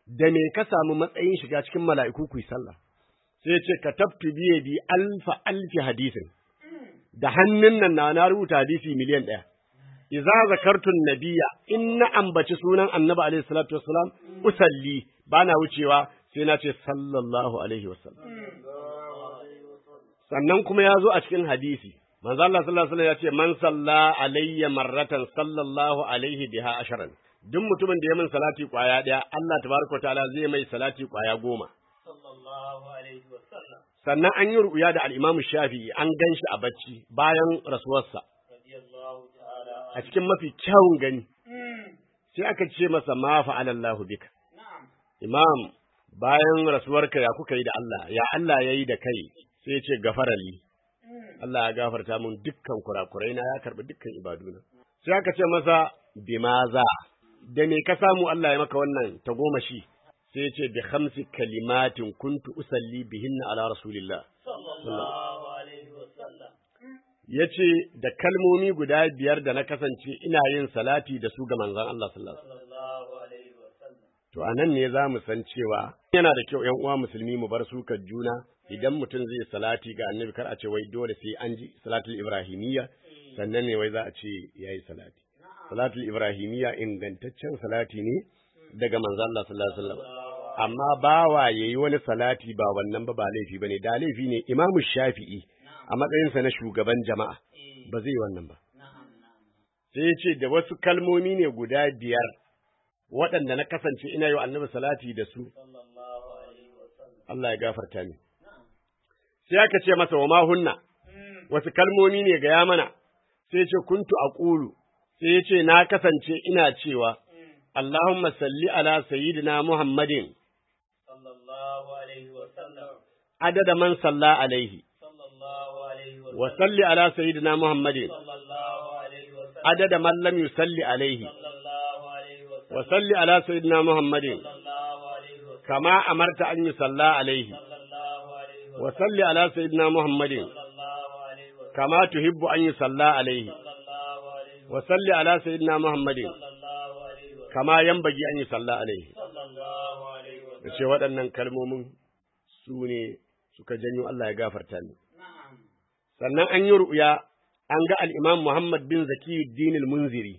da me ka samu matsayin shiga cikin mala'iku ku yi sallah sai ce ka tabtu biye bi alfa alfi hadisin da hannun nan na na rubuta hadisi miliyan ɗaya idza zakartun nabiyya in na ambaci sunan annabi alaihi salatu wassalam usalli bana wucewa sai na ce sallallahu alaihi wasallam sannan kuma ya zo a cikin hadisi manzo Allah sallallahu alaihi wasallam ya ce man salla alayya marratan sallallahu alaihi biha asharan duk mutumin da ya min salati kwaya daya Allah tabaraka ta'ala zai mai salati kwaya goma sallallahu alaihi wa sallam sannan an yi ru'ya da al-Imam Shafi'i an ganshi a bacci bayan rasuwarsa radiyallahu ta'ala a cikin mafi kyawun gani sai aka ce masa ma fa'alallahu bika na'am imam bayan rasuwarka ya kuka yi da Allah ya Allah ya yi da kai sai ya ce gafarali Allah ya gafarta mun dukkan kurakurai na ya karbi dukkan ibaduna sai aka ce masa bimaza da me ka samu Allah ya maka wannan ta goma shi sai ya ce bi khamsi kalimatin kuntu usalli bihinna ala rasulillah sallallahu alaihi wa sallam ya ce da kalmomi guda biyar da na kasance ina yin salati da su ga manzon Allah sallallahu alaihi wasallam sallallahu alaihi wa sallam To a nan ne za mu san cewa yana da kyau ‘yan uwa musulmi mu bar sukar juna idan mutum zai salati ga annabi kar a ce wai dole sai an ji salatul ibrahimiyya sannan ne wai za a ce ya yi salati. Salatul ibrahimiyya ingantaccen salati ne daga manzo Allah sallallahu alaihi wasallam. Amma bawa yayi wani salati ba wannan ba ba laifi bane da laifi ne Imamu Shafi'i a matsayinsa na shugaban jama'a ba zai wannan ba. Sai ya ce da wasu kalmomi ne guda biyar waɗanda na kasance ina yi wa annabi salati da su, sallallahu alaihi wa sallam Allah ya gafarta min. Sai aka ce masa wa mahunna, wasu kalmomi ne gaya mana, sai ya ce kuntu a ƙulu, sai ya ce na kasance ina cewa, Allahumma salli ala sayyidina Muhammadin, sallallahu alaihi wa sallam adada man salla alaihi, sallallahu alaihi wa wa salli ala sayyidina Muhammadin, sallallahu alaihi wa sallam adada man lam yusalli alaihi, sallallahu alaihi wa sallam wa salli ala sayyidina Muhammadin, sallallahu alaihi wa sallam kama amarta an yusalla alaihi, sallallahu alaihi wa wa salli ala sayyidina Muhammadin, sallallahu alaihi wa kama tuhibbu an yusalla alaihi. sallallahu alaihi wa وصل على سيدنا محمد sallallahu alaihi wa كما ينبغي أن يصلى عليه sallallahu alaihi wa ce waɗannan kalmomin su ne suka janyo Allah ya gafarta ni na'am sannan an yi ru'ya an ga al-Imam Muhammad bin Zakiyuddin al-Munziri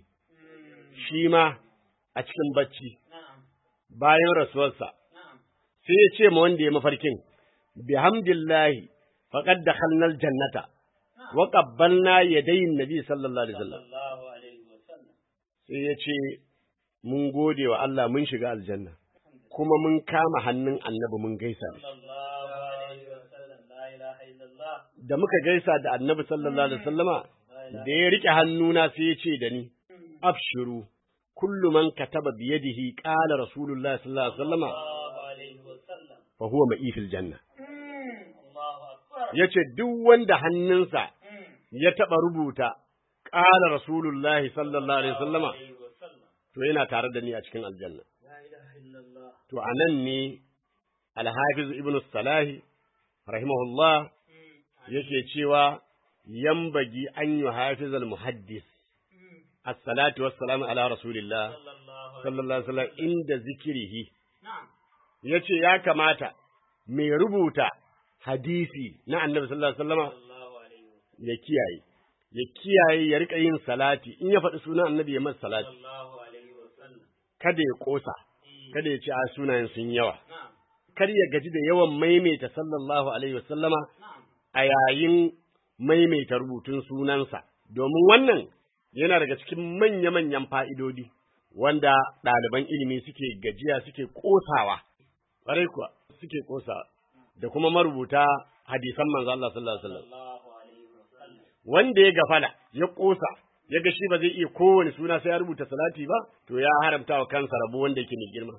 shi ma a cikin bacci na'am bayan rasuwarsa na'am sai ya ce ma wanda ya mafarkin bihamdillahi faqad dakhalna al-jannata wa qabbalna yadayin nabi sallallahu alaihi wasallam sallallahu alaihi wa sallam sai ya ce mun gode wa Allah mun shiga aljanna kuma mun kama hannun annabi mun gaisa da shi sallallahu alaihi wa sallam la ilaha illallah da muka gaisa da annabi sallallahu alaihi wasallama da ya rike hannuna sai ya ce da ni abshiru kullu man kataba bi yadihi qala rasulullahi sallallahu alaihi wasallama sallallahu alaihi wa sallam fa huwa ma'i fil janna Allahu akbar yace duk wanda hannunsa ya taba rubuta qala rasulullahi sallallahu alaihi wasallama alaihi wa sallam to yana tare da ni a cikin aljanna la ilaha illallah to anan ne al-hafiz ibnu salahi rahimahullah yake cewa yambagi an yi hafizal muhaddis as-salatu wassalamu ala rasulillah sallallahu sallallahu alaihi wasallam inda zikirihi na'am yace ya kamata mai rubuta hadisi na annabi sallallahu alaihi wasallama sallallahu alaihi wa ya kiyaye ya kiyaye ya rika yin salati in ya faɗi sunan annabi ya masa salati sallallahu alaihi wa sallam kada ya kosa kada ya ce a sunayen sun yawa na'am kar ya gaji da yawan maimaita sallallahu alaihi wasallama na'am a yayin maimaita rubutun sunansa, domin wannan yana daga cikin manya-manyan fa'idodi wanda ɗaliban ilimi suke gajiya suke ƙosawa, ƙwarai kuwa suke ƙosawa, da kuma marubuta hadisan manzo Allah sallallahu Alaihi wasallam. sallallahu alaihi wa sallam Wanda ya gafala, ya ƙosa, ya ga shi ba zai iya kowane suna sai ya rubuta salati ba, to ya haramta wa kansa rabo wanda yake mai girma.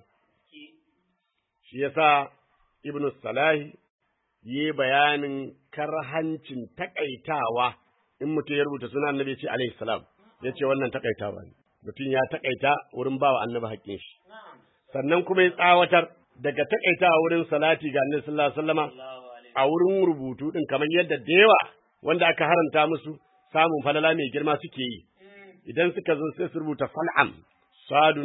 Shi yasa Ibn Salahi yi bayanin karhancin takaitawa in mutum ya rubuta suna annabi ya ce alaihi salam ya ce wannan takaitawa ne mutum ya takaita wurin bawa annabi haƙƙin shi na'am sannan kuma ya tsawatar daga takaitawa wurin salati ga annabi sallallahu alaihi wasallama sallallahu alaihi a wurin rubutu din kamar yadda da yawa wanda aka haranta musu samun falala mai girma suke yi idan suka zo sai su rubuta fal'am sadun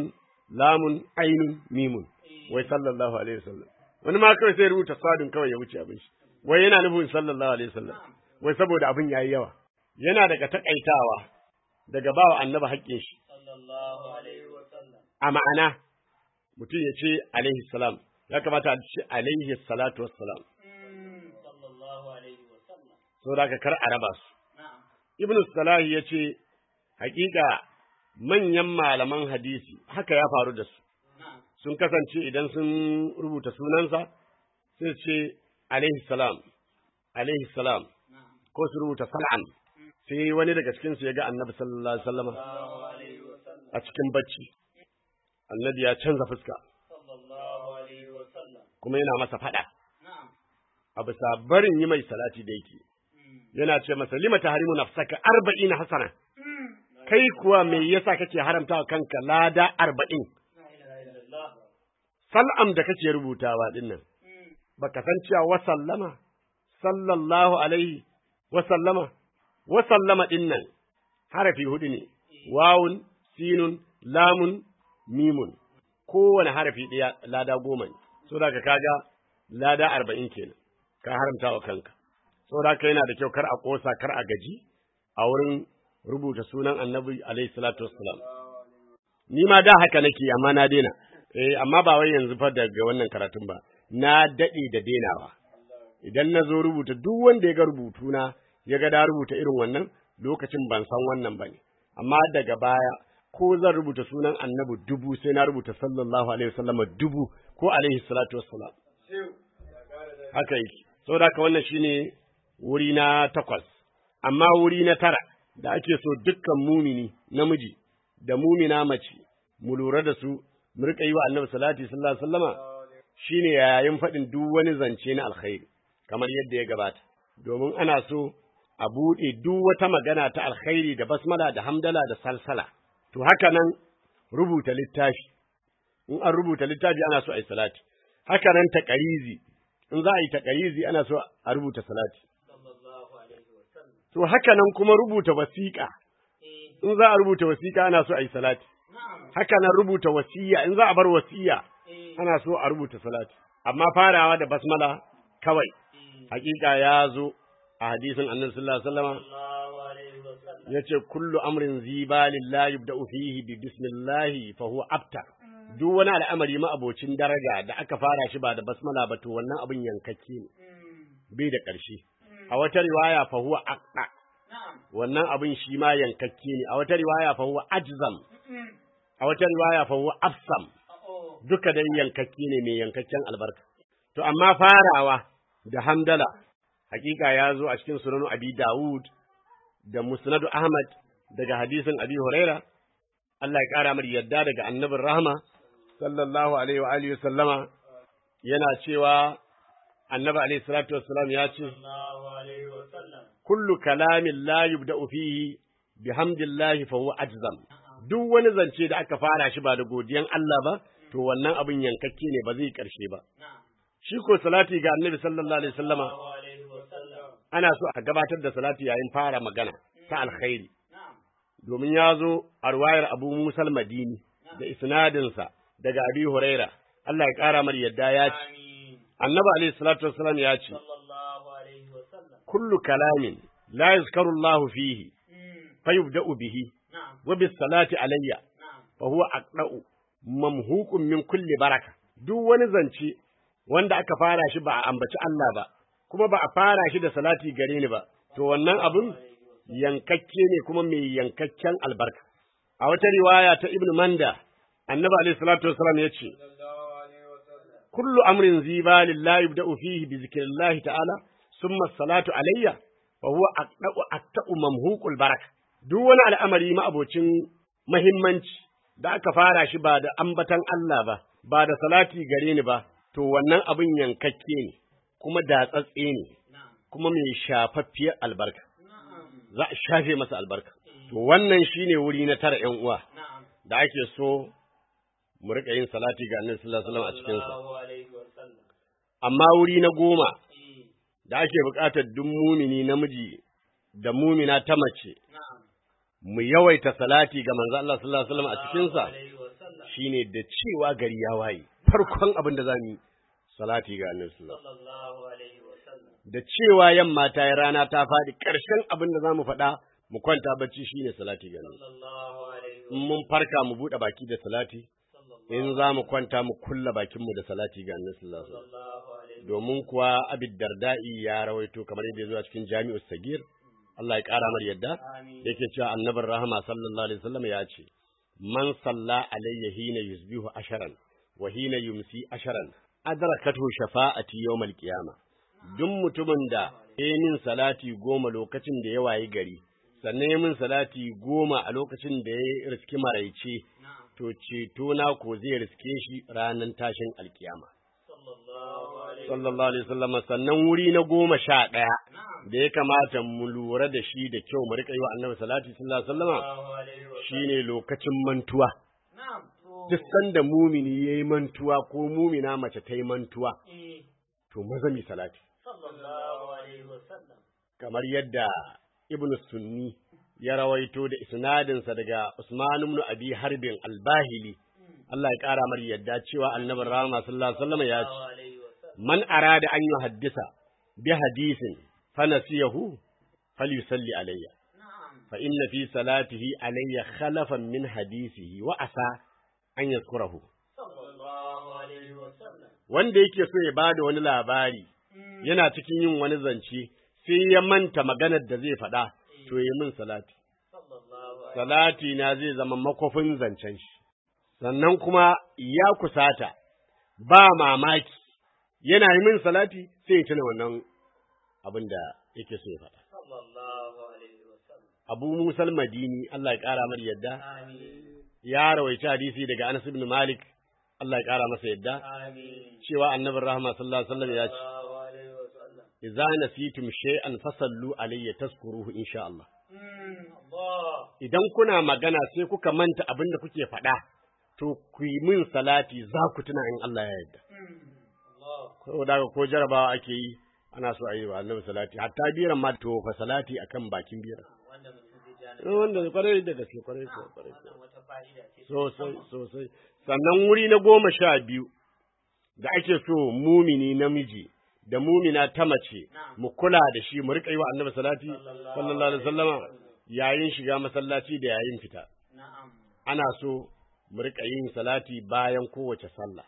lamun ainun mimun wai sallallahu alaihi wasallam wani ma kawai sai rubuta sadun kawai ya wuce abin shi wai yana nufin sallallahu alaihi wasallam wai saboda abin yayi yawa yana daga takaitawa daga bawa annabi haƙƙin shi sallallahu alaihi wa sallam a ma'ana mutum ya ce alaihi salam ya kamata a ce alaihi salatu wassalam sallallahu alaihi wa sallam saboda haka kar a raba su na'am ibn salahi ya ce hakika manyan malaman hadisi haka ya faru da su na'am sun kasance idan sun rubuta sunansa sai su ce alaihi salam alaihi salam na'am ko su rubuta sal'an sai wani daga cikin su ya ga annabi sallallahu alaihi wasallam sallallahu alaihi wa sallam a cikin bacci annabi ya canza fuska sallallahu alaihi wa sallam kuma yana masa fada na'am a bisa barin yi mai salati da yake yana ce masa lima tahrimu nafsaka arba'ina hasana kai kuwa me yasa kake haramta wa kanka lada arba'in la ilaha illallah sal'am da kake rubutawa dinnan baka san cewa wa sallama sallallahu alaihi wa sallama wa sallama dinnan harafi hudu ne wawun sinun lamun mimun kowane harafi ɗaya lada goma ne so da ka kaga lada arba'in kenan ka haramta wa kanka so da ka yana da kyau kar a ƙosa kar a gaji a wurin rubuta sunan annabi alaihi salatu wassalam ni ma da haka nake amma na daina eh amma ba wai yanzu fa daga wannan karatun ba na dade da denawa idan na zo rubuta duk wanda ya ga rubutuna ya ga da rubuta irin wannan lokacin ban san wannan bane amma daga baya ko zan rubuta sunan annabi dubu sai na rubuta sallallahu alaihi wasallam dubu ko alaihi salatu wassalam haka yake saboda haka wannan shine wuri na takwas amma wuri na tara da ake so dukkan mumini namiji da mumina mace mu lura da su mu rika yi wa annabi salati sallallahu alaihi wasallama shine yayin faɗin duk wani zance na alkhairi kamar yadda ya gabata domin ana so a buɗe duk wata magana ta alkhairi da basmala da hamdala da salsala to haka nan rubuta littafi in an rubuta littafi ana so a yi salati haka nan taƙarizi in za a yi taƙarizi ana so a rubuta salati sallallahu alaihi wa sallam to haka nan kuma rubuta wasiƙa eh in za a rubuta wasiƙa ana so a yi salati na'am haka nan rubuta wasiya in za a bar wasiya eh ana so a rubuta salati amma farawa da basmala kawai hakika ya zo a hadisin annabi sallallahu alaihi wasallam sallallahu alaihi wa sallam yace kullu amrin zibalin la yubda'u fihi bi bismillah fa huwa abtar duk wani al'amari ma abocin daraja da aka fara shi ba da basmala ba to wannan abin yankakke ne bai da ƙarshe a wata riwaya fa huwa aqda na'am wannan abin shi ma yankakke ne a wata riwaya fa huwa ajzam a wata riwaya fa huwa afsam oh duka dai yankakke ne mai yankakken albarka. To, amma farawa da hamdala, hakika ya zo a cikin sunanu Abi Dawud da Musnadu Ahmad daga hadisin Abi Huraira, Allah ya ƙara mar yadda daga annabin rahama, sallallahu alaihi wa alihi wa sallama, yana cewa annabi alaihi salatu wassalam ya ce, sallallahu alaihi wa sallam kullu kalamin la yubda'u fihi bihamdillahi fa huwa ajzam. Duk wani zance da aka fara shi ba da godiyan Allah ba, to wannan abin yankakke ne ba zai karshe ba. na'am Shi ko salati ga Annabi sallallahu alaihi wasallama sallallahu alaihi wa sallam ana so a gabatar da salati yayin fara magana ta alkhairi. na'am Domin ya zo a ruwayar Abu Musa madini da isnadinsa daga Abi Huraira. Allah ya ƙara mar yadda ya ce, amin Annabi alaihi salatu wassalam ya ce, sallallahu alaihi wa sallam kullu kalamin la yuzkaru Allahu fihi fayubda'u bihi na'am wa bis salati alayya na'am fa huwa aqda'u mamhuqun min kulli baraka duk wani zance wanda aka fara shi ba a ambaci Allah ba kuma ba a fara shi da salati gare ni ba to wannan abun yankakke ne kuma mai yankakken albarka a wata riwaya ta Ibn Manda annabi alaihi salatu wasallam yace kullu amrin zibalin la yubda'u fihi bi zikrillahi ta'ala summa salatu alayya fa huwa aqda'u aqta'u mamhuqul baraka duk wani al'amari ma abocin muhimmanci da aka fara shi ba da ambatan Allah ba ba da salati gare ni ba to wannan abin yankakke ne kuma datsatse ne na'am kuma mai shafaffiyar albarka na'am za a shafe masa albarka to wannan shine wuri na tara ƴan uwa na'am da ake so mu rika yin salati ga Annabi sallallahu alaihi wasallam a cikin sa sallallahu alaihi wa sallam amma wuri na goma eh da ake buƙatar duk mumini namiji da mumina ta mace na'am mu yawaita salati ga manzo Allah sallallahu alaihi wasallam a cikin sa alaihi wa sallam shine da cewa gari ya waye farkon abin da zamu yi salati ga annabi sallallahu alaihi sallallahu alaihi wa sallam wasallam da cewa yamma ta yi rana ta faɗi ƙarshen abin da zamu faɗa mu kwanta bacci shine salati ga annabi sallallahu alaihi wa in mun farka mu buɗe baki da salati sallallahu in za mu kwanta mu kulla bakinmu da salati ga annabi sallallahu alaihi wasallam sallallahu alaihi domin kuwa abid darda'i ya rawaito kamar yadda ya zo a cikin jami'us sagir Allah ya ƙara mar yadda amin yake cewa annabin rahama sallallahu alaihi wasallam ya ce man salla alayya hina yusbihu asharan wa hina yumsi asharan adrakatu shafa'ati yawmal qiyama duk mutumin da ya min salati goma lokacin da ya wayi gari sannan ya min salati goma a lokacin da ya riski maraice na'am to ceto na ko zai riske shi ranar tashin alkiyama sallallahu alaihi sallallahu alaihi wasallam sannan wuri na goma sha ɗaya na'am da ya kamata mu lura da shi da kyau mu rika yi wa annabi salati sallallahu alaihi wasallama sallallahu alaihi wa sallam shine lokacin mantuwa na'am to duk sanda mumini yayi mantuwa ko mumina mace ta yi mantuwa eh to maza mi salati sallallahu alaihi wa sallam kamar yadda ibnu sunni ya rawaito da isnadinsa daga Usman ibn Abi Harbin al-Bahili Allah ya kara mar yadda cewa annabi rahama sallallahu alaihi wasallam ya ce sallallahu alaihi wa sallam man arada an yuhaddisa bi hadisin fanasiyahu falyusalli alayya na'am fa inna fi salatihi alayya khalafan min hadisihi wa asa an yazkurahu sallallahu alaihi wa sallam wanda yake so ya bada wani labari yana cikin yin wani zance sai ya manta maganar da zai faɗa to yi min salati sallallahu alaihi salati na zai zama makofin zancen shi sannan kuma ya kusata ba mamaki yana yi min salati sai ya tuna wannan abin da yake so ya faɗa sallallahu alaihi wa sallam Abu Musa al-Madini Allah ya ƙara mar yadda amin ya rawaita hadisi daga Anas ibn Malik Allah ya ƙara masa yadda amin cewa annabin rahama sallallahu alaihi wasallam ya ce sallallahu alaihi wa sallam idza nasitum shay'an fasallu alayya tazkuruhu insha Allah mm Allah idan kuna magana sai kuka manta abin da kuke faɗa to ku yi min salati za ku tuna in Allah ya yarda mm Allah saboda haka ko jarabawa ake yi ana so a yi wa annabi salati hatta biran ma to fa salati akan bakin biran wanda mutum zai ja na Eh, wanda kwarai da gaske kwarai ko kwarai ko. wannan wata fa'ida ce sosai sosai sannan wuri na goma sha biyu da ake so mumini namiji da mumina ta mace mu kula da shi mu riƙa yi wa annabi salati sallallahu alaihi wasallama yayin shiga masallaci da yayin fita na'am ana so mu riƙa yin salati bayan kowace sallah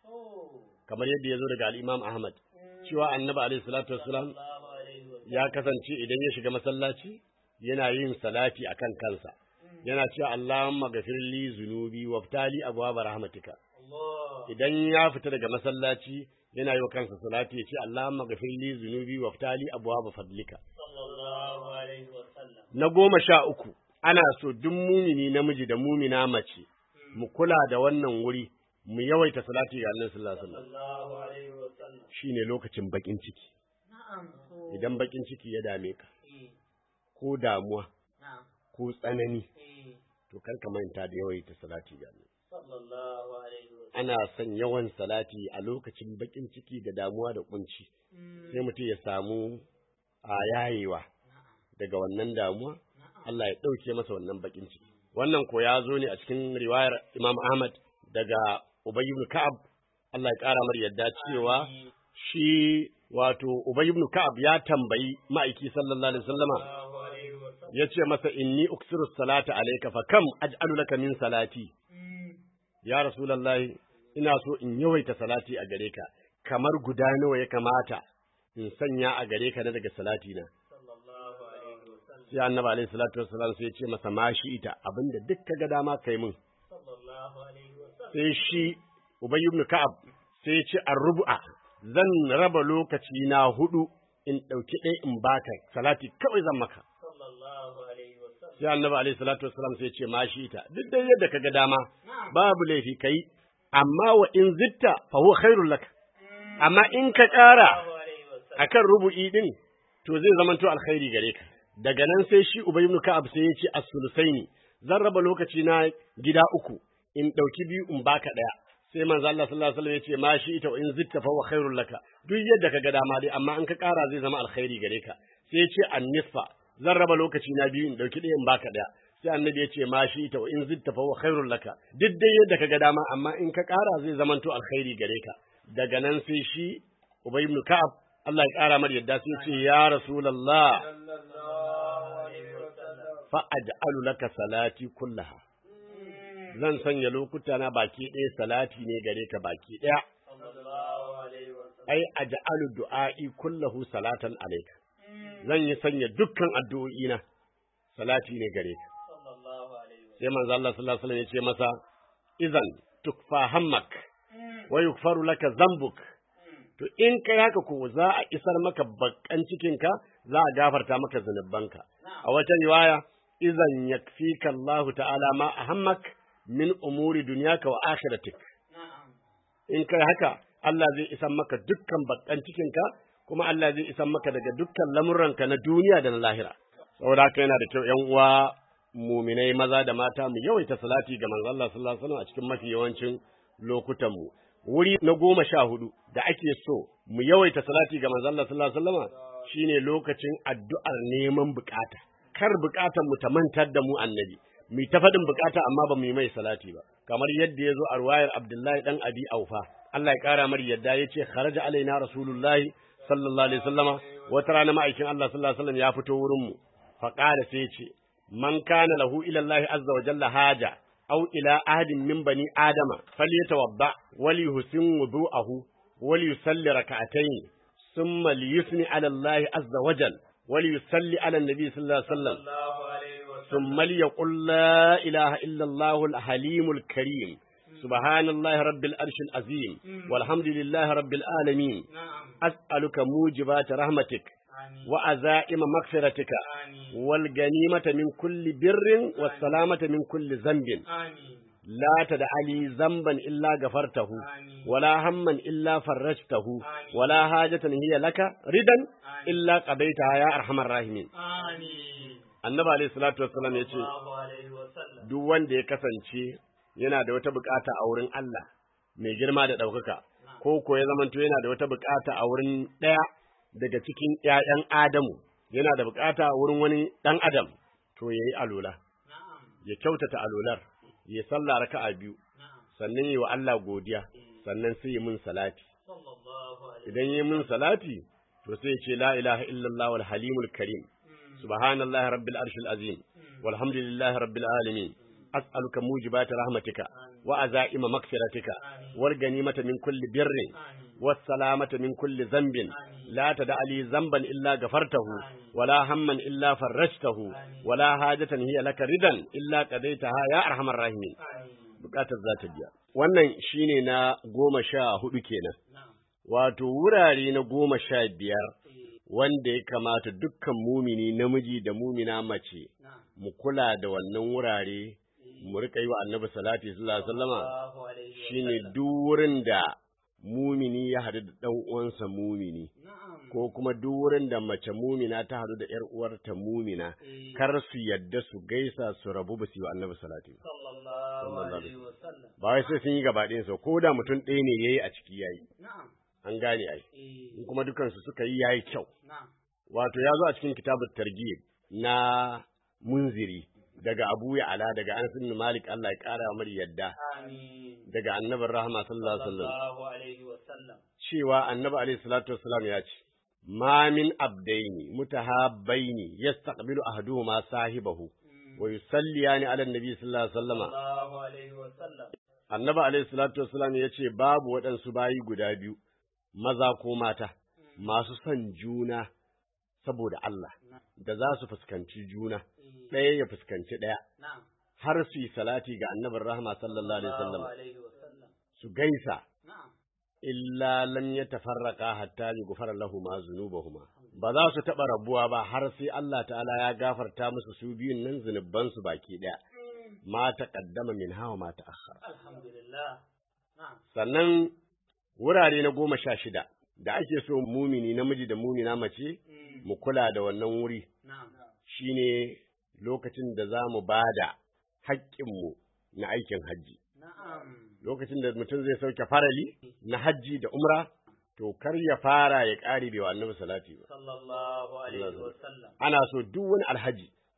oh kamar yadda ya zo daga al-Imam Ahmad cewa annabi alaihi salatu wassalam sallallahu alaihi wa ya kasance idan ya shiga masallaci yana yin salati akan kansa yana cewa Allahumma ghafir li zunubi waftali abwaab rahmatika Allah idan ya fita daga masallaci yana yi wa kansa salati ya ce Allahumma ghafir li zunubi waftali abwaab fadlika sallallahu alaihi wa sallam na goma sha uku ana so duk mumini namiji da mumina mace mu kula da wannan wuri mu yawaita salati ga Annabi sallallahu alaihi wasallam sallallahu alaihi wa sallam shine lokacin bakin ciki na'am so idan bakin ciki ya dame ka eh ko damuwa na'am ko tsanani eh to kar ka manta da yawaita salati ga Annabi sallallahu alaihi wa sallam ana son yawan salati a lokacin bakin ciki da damuwa da kunci sai mutum ya samu a yayewa daga wannan damuwa Allah ya ɗauke masa wannan bakin ciki wannan ko ya zo ne a cikin riwayar Imam Ahmad daga Ubay ibn Ka'ab Allah ya ƙara mar yadda cewa shi wato Ubay ibn Ka'ab ya tambayi ma'aiki sallallahu alaihi wasallama sallallahu alaihi wa sallam yace masa inni uksiru salata alayka fa kam aj'alu laka min salati ya rasulullahi ina so in yawaita salati a gare ka kamar guda nawa ya kamata in sanya a gare ka na daga salati na sallallahu alaihi wa sallam sai annabi alaihi salatu wassalam sai ya ce masa ma shi ita abinda duk ka ga dama kai min sallallahu alaihi wa sallam sai shi ubay ibn ka'ab sai ya ce arrubu'a zan raba lokaci na hudu in dauki ɗaya in baka salati kawai zan maka sallallahu alaihi wa sallam sai annabi alaihi salatu wassalam sai ya ce ma shi ita duk da yadda ka ga dama babu laifi kai amma wa in zitta fa huwa khairul lak amma in ka ƙara sallallahu alaihi wa sallam akan rubu'i din to zai zamanto alkhairi gare ka daga nan sai shi Ubay ibn Ka'ab sai ya ce as-sulusaini zan raba lokaci na gida uku in dauki biyu in baka daya sai manzo Allah sallallahu alaihi wasallam ya ce ma shi ita in zitta fa wa khairul laka duk yadda ka ga dama dai amma in ka ƙara zai zama alkhairi gare ka sai ya ce an-nisfa zan raba lokaci na biyu in dauki ɗaya in baka daya sai annabi ya ce ma shi ta wa in zitta fa wa khairul laka duk dai yadda kaga dama amma in ka ƙara zai zamanto alkhairi gare ka daga nan sai shi Ubay ibn Ka'ab Allah ya ƙara mar yadda sai ce ya Rasulullah fa aj'alu laka salati kullaha zan sanya lokuta na baki ɗaya salati ne gare ka baki ɗaya ai aj'alu du'a'i kullahu salatan alayka zan yi sanya dukkan addu'o'i na salati ne gare ka sai manzo Allah sallallahu alaihi wasallam ya ce masa idan tukfa hammak wa yukfaru laka zambuk to in kai haka ko za a isar maka bakkan cikinka za a gafarta maka zunubanka a wata riwaya idan yakfika Allah ta'ala ma ahammak min umuri dunyaka wa akhiratik in kai haka Allah zai isar maka dukkan bakkan cikinka kuma Allah zai isar maka daga dukkan lamuranka na duniya da na lahira saboda haka yana da kyau ƴan uwa muminai maza da mata mu yawaita salati ga manzon Allah sallallahu alaihi wasallam a cikin mafi yawancin lokutan mu wuri na goma sha hudu da ake so mu yawaita salati ga manzon Allah sallallahu alaihi wasallam shine lokacin addu'ar neman bukata kar bukatar mu ta mantar da mu annabi mu ta faɗin bukata amma ba mu yi mai salati ba kamar yadda ya zo a ruwayar Abdullahi dan Abi Aufa Allah ya kara mar yadda ya ce kharaja alaina rasulullahi sallallahu alaihi wasallama wata rana ma'aikin Allah sallallahu alaihi wasallam ya fito wurin mu fa qala sai ya ce man kana lahu ila Allah azza wa jalla haja aw ila ahadin min bani adama falyatawadda wal yuhsin wudu'ahu wal yusalli rak'atayn thumma liyusni ala Allah azza wa jalla wal yusalli ala an-nabi sallallahu alaihi wasallam ثم ليقل لا إله إلا الله الحليم الكريم سبحان الله رب الأرش العظيم والحمد لله رب العالمين أسألك موجبات رحمتك وعزائم مغفرتك والغنيمة من كل بر والسلامة من كل ذنب لا تدع لي ذنبا إلا غفرته ولا هما إلا فرجته ولا حاجة هي لك ردا إلا قضيتها يا أرحم الراحمين annabi alayhi salatu wassalam ya ce duk wanda ya kasance yana da wata bukata a wurin Allah mai girma da ɗaukaka ko ko ya zamanto yana da wata bukata a wurin ɗaya daga cikin ƴaƴan Adamu yana da bukata a wurin wani ɗan Adam to yayi alola ya kyautata alolar ya sallah raka'a biyu sannan yi wa Allah godiya sannan sai yi mun salati idan yi mun salati to sai ya ce la ilaha illallah wal halimul karim سبحان الله رب العرش العظيم والحمد لله رب العالمين أسألك موجبات رحمتك وأزائم مغفرتك والغنيمة من كل بر والسلامة من كل ذنب لا تدع لي ذنبا إلا غفرته ولا هما إلا فرجته ولا حاجة هي لك ردا إلا قضيتها يا أرحم الراحمين bukatar za ta biya wannan shine na goma sha hudu kenan wato wurare na goma sha biyar wanda ya kamata dukkan mumini namiji da mumina mace mu kula da wannan wurare mu rika yi wa annabi salati sallallahu alaihi wasallama shine duk wurin da mumini ya haɗu da ɗan uwansa mumini ko kuma duk wurin da mace mumina ta haɗu da ƴar uwarta mumina kar su yadda su gaisa su rabu ba su yi wa annabi salati ba wai sai sun yi gaba ɗayan ko da mutum ɗaya ne yayi a ciki yayi an gane ai in kuma dukansu suka yi yayi kyau wato ya zo a cikin kitabut targhib na munziri daga Abu Ya'la daga Anas bin Malik Allah ya kara mar yadda daga Annabi Rahma sallallahu alaihi wasallam cewa Annabi alaihi salatu wassalam ya ce ma min abdaini mutahabbaini yastaqbilu ahaduhuma sahibahu wa yusalliyani ala annabi sallallahu alaihi wasallam Annabi alaihi salatu wassalam ya ce babu waɗansu bayi guda biyu maza ko mata masu son juna saboda Allah da za su fuskanci juna ɗaya ya fuskanci ɗaya har su yi salati ga annabin rahama sallallahu alaihi wasallam su gaisa illa lam yatafarraqa hatta yughfara lahum dhunubahuma ba za su taɓa rabuwa ba har sai Allah ta'ala ya gafarta musu su biyun nan zunuban su baki ɗaya ma taqaddama min hawa ma ta'akhkhara alhamdulillah sannan wurare na goma sha shida da ake so mumini namiji da mumina mace mu kula da wannan wuri shine lokacin da za mu ba da haƙƙinmu na aikin hajji lokacin da mutum zai sauke farali na hajji da umra to kar ya fara ya ƙare bai wa annabi salati ba ana so duk wani alhaji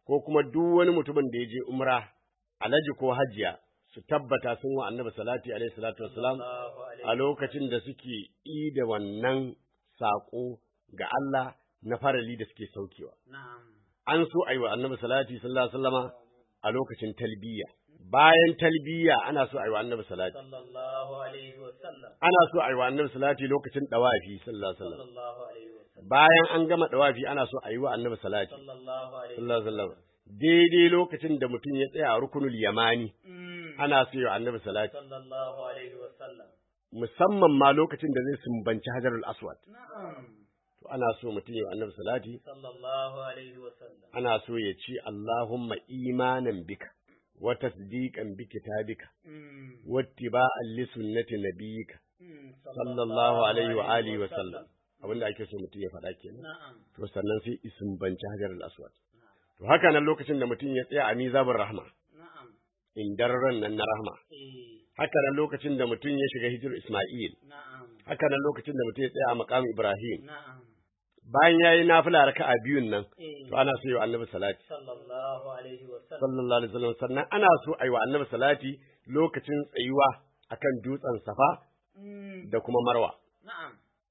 ko kuma duk wani mutumin da ya je umra alaji ko hajiya su tabbata sun wa annabi salati alaihi salatu wassalam Allahu alaihi a lokacin da suke yi da wannan saƙo ga Allah na farali da suke saukewa. na'am An so a yi wa annabi salati sallallahu alaihi wasallama a lokacin talbiya. Bayan talbiya ana so a yi wa annabi salati. sallallahu alaihi wa sallam Ana so a yi wa annabi salati lokacin dawafi sallallahu alaihi wasallam. sallallahu alaihi wa sallam Bayan an gama dawafi ana so a yi wa annabi salati sallallahu alaihi sallallahu alaihi wasallam. Daidai lokacin da mutum ya tsaya a rukunul yamani Mm. ana so yi wa annabi salati. sallallahu alaihi wa sallam Musamman ma lokacin da zai sumbanci hajarul aswad. na'am To ana so mutum ya yi wa annabi salati sallallahu alaihi wa sallam ana so ya ci Allahumma imanan bika wa tasdiqan bi kitabika Mm. wa ittiba'an li sunnati nabiyyika Mm. sallallahu alaihi wa alihi wa sallam abinda ake so mutum ya faɗa kenan na'am to sannan sai isin banci hajar al-aswad to haka nan lokacin da mutum ya tsaya a mizabur rahma na'am indarran nan na rahma eh haka nan lokacin da mutum ya shiga hijir isma'il na'am haka nan lokacin da mutum ya tsaya a maqam ibrahim na'am bayan yayi nafila raka'a biyun nan eh to ana so yi wa annabi salati sallallahu alaihi wa sallam sallallahu alaihi wasallam sannan ana so a yi wa annabi salati lokacin tsayuwa akan dutsen safa Mm. da kuma marwa na'am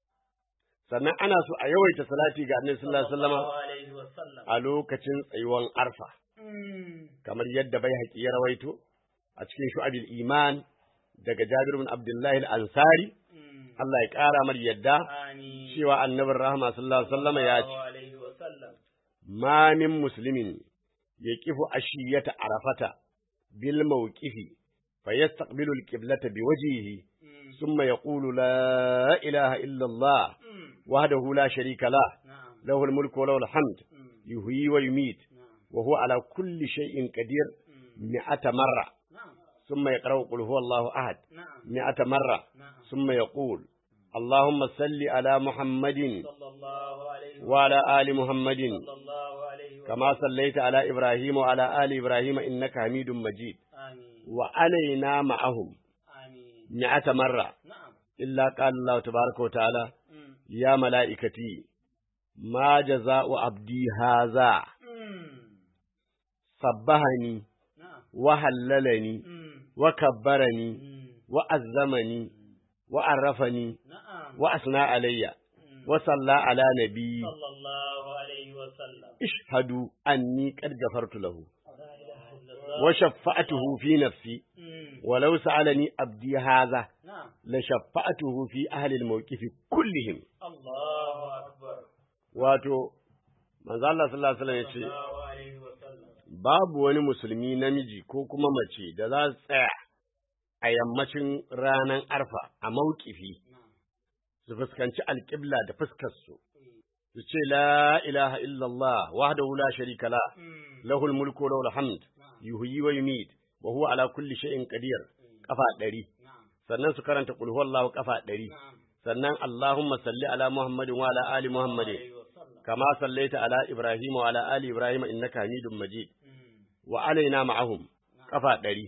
sannan ana so a yawaita salati ga annabi sallallahu alaihi wasallam sallallahu alaihi wa sallam a lokacin tsayuwan arfa Mm. kamar yadda bai haƙi ya rawaito a cikin shu'abil iman daga Jabir bin Abdullahi al-Ansari Mm. Allah ya ƙara mar yadda Amin. cewa annabin rahama sallallahu alaihi wasallam ya ce Sallallahu alaihi wa sallam ma min muslimin yaqifu ashiyata arafata bil mawqifi fayastaqbilu al-qiblata biwajhihi Mm. thumma yaqulu la ilaha illa Allah Mm. wahdahu la sharika lah na'am له الملك وله الحمد Mm. يحيي ويميت na'am وهو على كل شيء قدير Mm. مئة مرة na'am ثم يقرأ قل هو الله أحد na'am مئة مرة na'am ثم يقول اللهم صل على محمد sallallahu alaihi wa وعلى آل محمد sallallahu alaihi wa كما صليت على إبراهيم وعلى آل إبراهيم إنك حميد مجيد amin وعلينا معهم amin مئة مرة na'am إلا قال الله تبارك وتعالى Mm. يا ملائكتي ما جزاء عبدي هذا Mm. صبهني na'am وهللني Mm. وكبرني Mm. وأزمني وعرفني na'am وأثنى علي Mm. وصلى على نبي sallallahu alaihi wa sallam اشهدوا أني قد غفرت له la ilaha illallah وشفعته في نفسي Mm. ولو سألني عبدي هذا na'am لشفعته في أهل الموقف كلهم Allahu akbar wato manzo Allah sallallahu alaihi wasallam yace sallallahu alaihi wa sallam babu wani musulmi namiji ko kuma mace da za su tsaya a yammacin ranar arfa a mauƙifi na'am su fuskanci alƙibla da fuskar su su ce la ilaha illallah wahdahu la sharika la Mm. lahul mulku wa lahul hamd na'am yuhyi wa yumit wa huwa ala kulli shay'in qadir kafa ɗari na'am sannan su karanta qul huwallahu kafa ɗari na'am sannan allahumma salli ala muhammadin wa ala ali muhammadin alaihi wa sallam kama sallaita ala ibrahim wa ala ali ibrahim innaka hamidum majid Mm. wa alaina ma'ahum kafa ɗari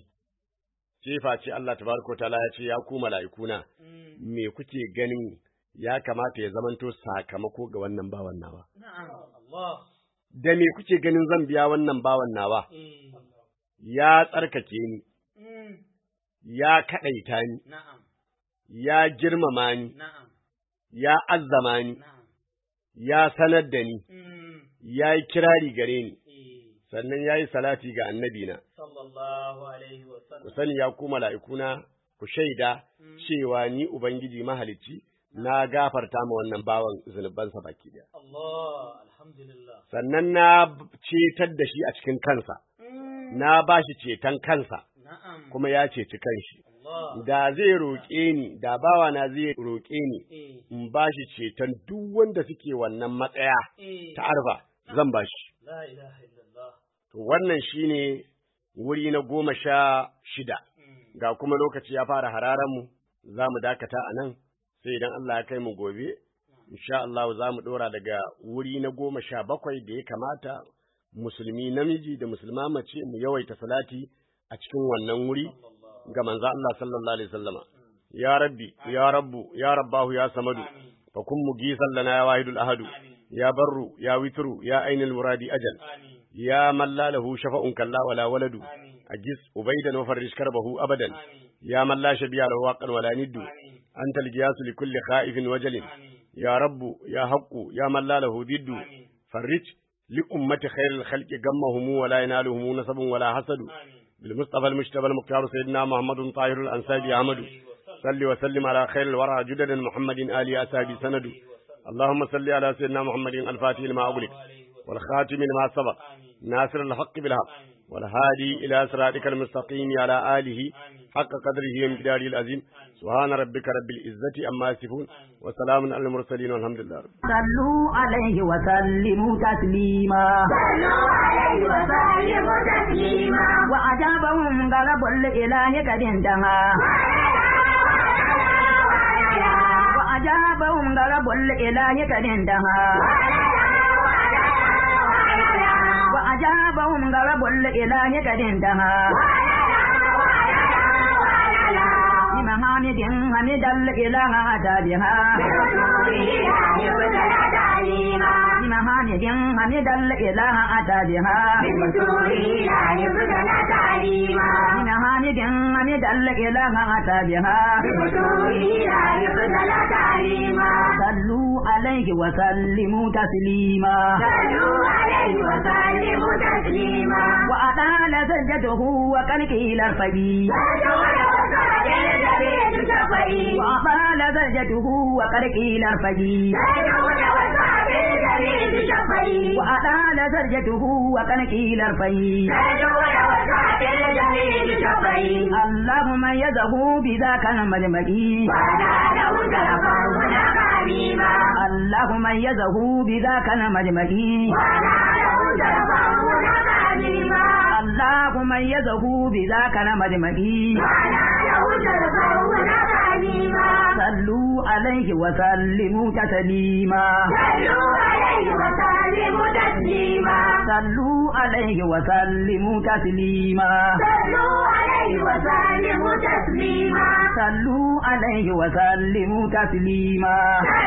Cefa ce Allah tabaraka wa ta'ala ya ce ya ku mala'ikuna Mm. me kuke ganin ya kamata ya zamanto sakamako ga wannan bawan nawa na'am Allah da me kuke ganin zan biya wannan bawan nawa Eh. ya tsarkake ni Mm. ya kaɗaita ni na'am ya girmama ni na'am ya azzama ni na'am ya sanar da ni Mm. ya yi kirari gare ni Eh. sannan ya yi salati ga annabina sallallahu alaihi wa ku sallam sani ya ku mala'ikuna ku shaida Mm. cewa ni ubangiji mahalicci na gafarta ma wannan bawan zunubansa baki daya Allah alhamdulillah sannan na cetar da shi a cikin kansa Mm. na ba shi ceton kansa na'am kuma ya ceci kanshi Allah da zai roƙe ni da bawa na zai roƙe ni eh in ba shi ceton duk wanda suke wannan matsaya eh ta arba zan ba shi la ilaha illallah to wannan shine wuri na goma sha shida Mm. ga kuma lokaci ya fara hararan mu za mu dakata a nan sai idan Allah ya kai mu gobe insha Allah za mu ɗora daga wuri na goma sha bakwai da ya kamata musulmi namiji da musulma mace mu yawaita salati a cikin wannan wuri ga manzo Allah sallallahu alaihi wasallama ya rabbi ya rabbu ya rabbahu ya samadu amin fa kun mugisan lana ya wahidul ahadu amin ya barru ya witru ya ainul muradi ajal amin يا من لا له شفاء كلا ولا ولد أجس أبيدا وفرج كربه أبدا يا من لا شبيه له واقا ولا ند أنت القياس لكل خائف وجل يا رب يا حق يا من لا له ضد فرج لأمة خير الخلق غمهم ولا ينالهم نسب ولا حسد بالمصطفى المجتبى المختار سيدنا محمد طاهر الأنسابي أحمد صل وسلم على خير الورى جدد محمد آل أسابي سند اللهم صل على سيدنا محمد الفاتح لما أغلق والخاتم لما سبق ناصر الحق بالحق والهادي إلى صراطك المستقيم على آله حق قدره ومقداره العظيم سبحان ربك رب العزة أما يصفون وسلام على المرسلين والحمد لله رب صلوا عليه وسلموا تسليما صلوا عليه وسلموا تسليما وأجابهم غلب الإله قد انتهى وأجابهم غلب الإله قد انتهى وأجابهم غلب الإله قد انتهى بمحامد حمد الإله أتى بها بمحامد حمد الإله أتى بها بمحامد حمد الإله أتى بها صلوا عليه وسلموا تسليما وأطال سجده وقد قيل ارفقي وأطال سجده وقد قيل ارفقي وأطال سجده وقد قيل ارفقي اللهم يده بذاك المجمعي اللهم يده بذاك المجمعي اللهم يده بذاك المجمعي صلوا عليه وسلموا تسليما صلوا عليه وسلموا تسليما صلوا عليه وسلموا تسليما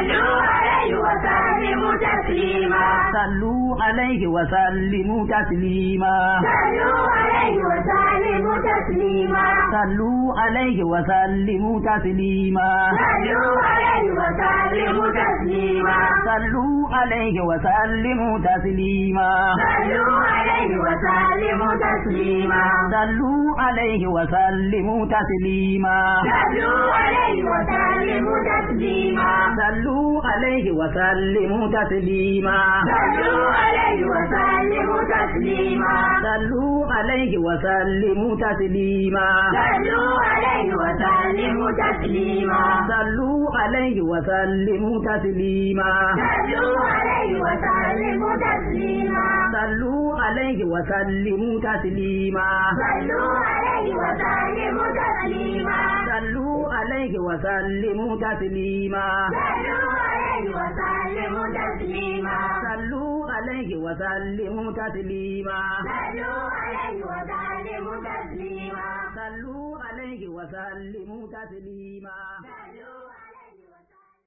صلوا عليه وسلموا تسليما صلوا عليه وسلموا تسليما صلوا عليه وسلموا تسليما صلوا عليه وسلموا تسليما صلوا عليه وسلموا تسليما صلوا عليه وسلموا تسليما صلوا عليه وسلموا تسليما صلوا عليه وسلموا تسليما صلوا عليه وسلموا تسليما صلوا عليه وسلموا تسليما صلوا عليه وسلموا تسليما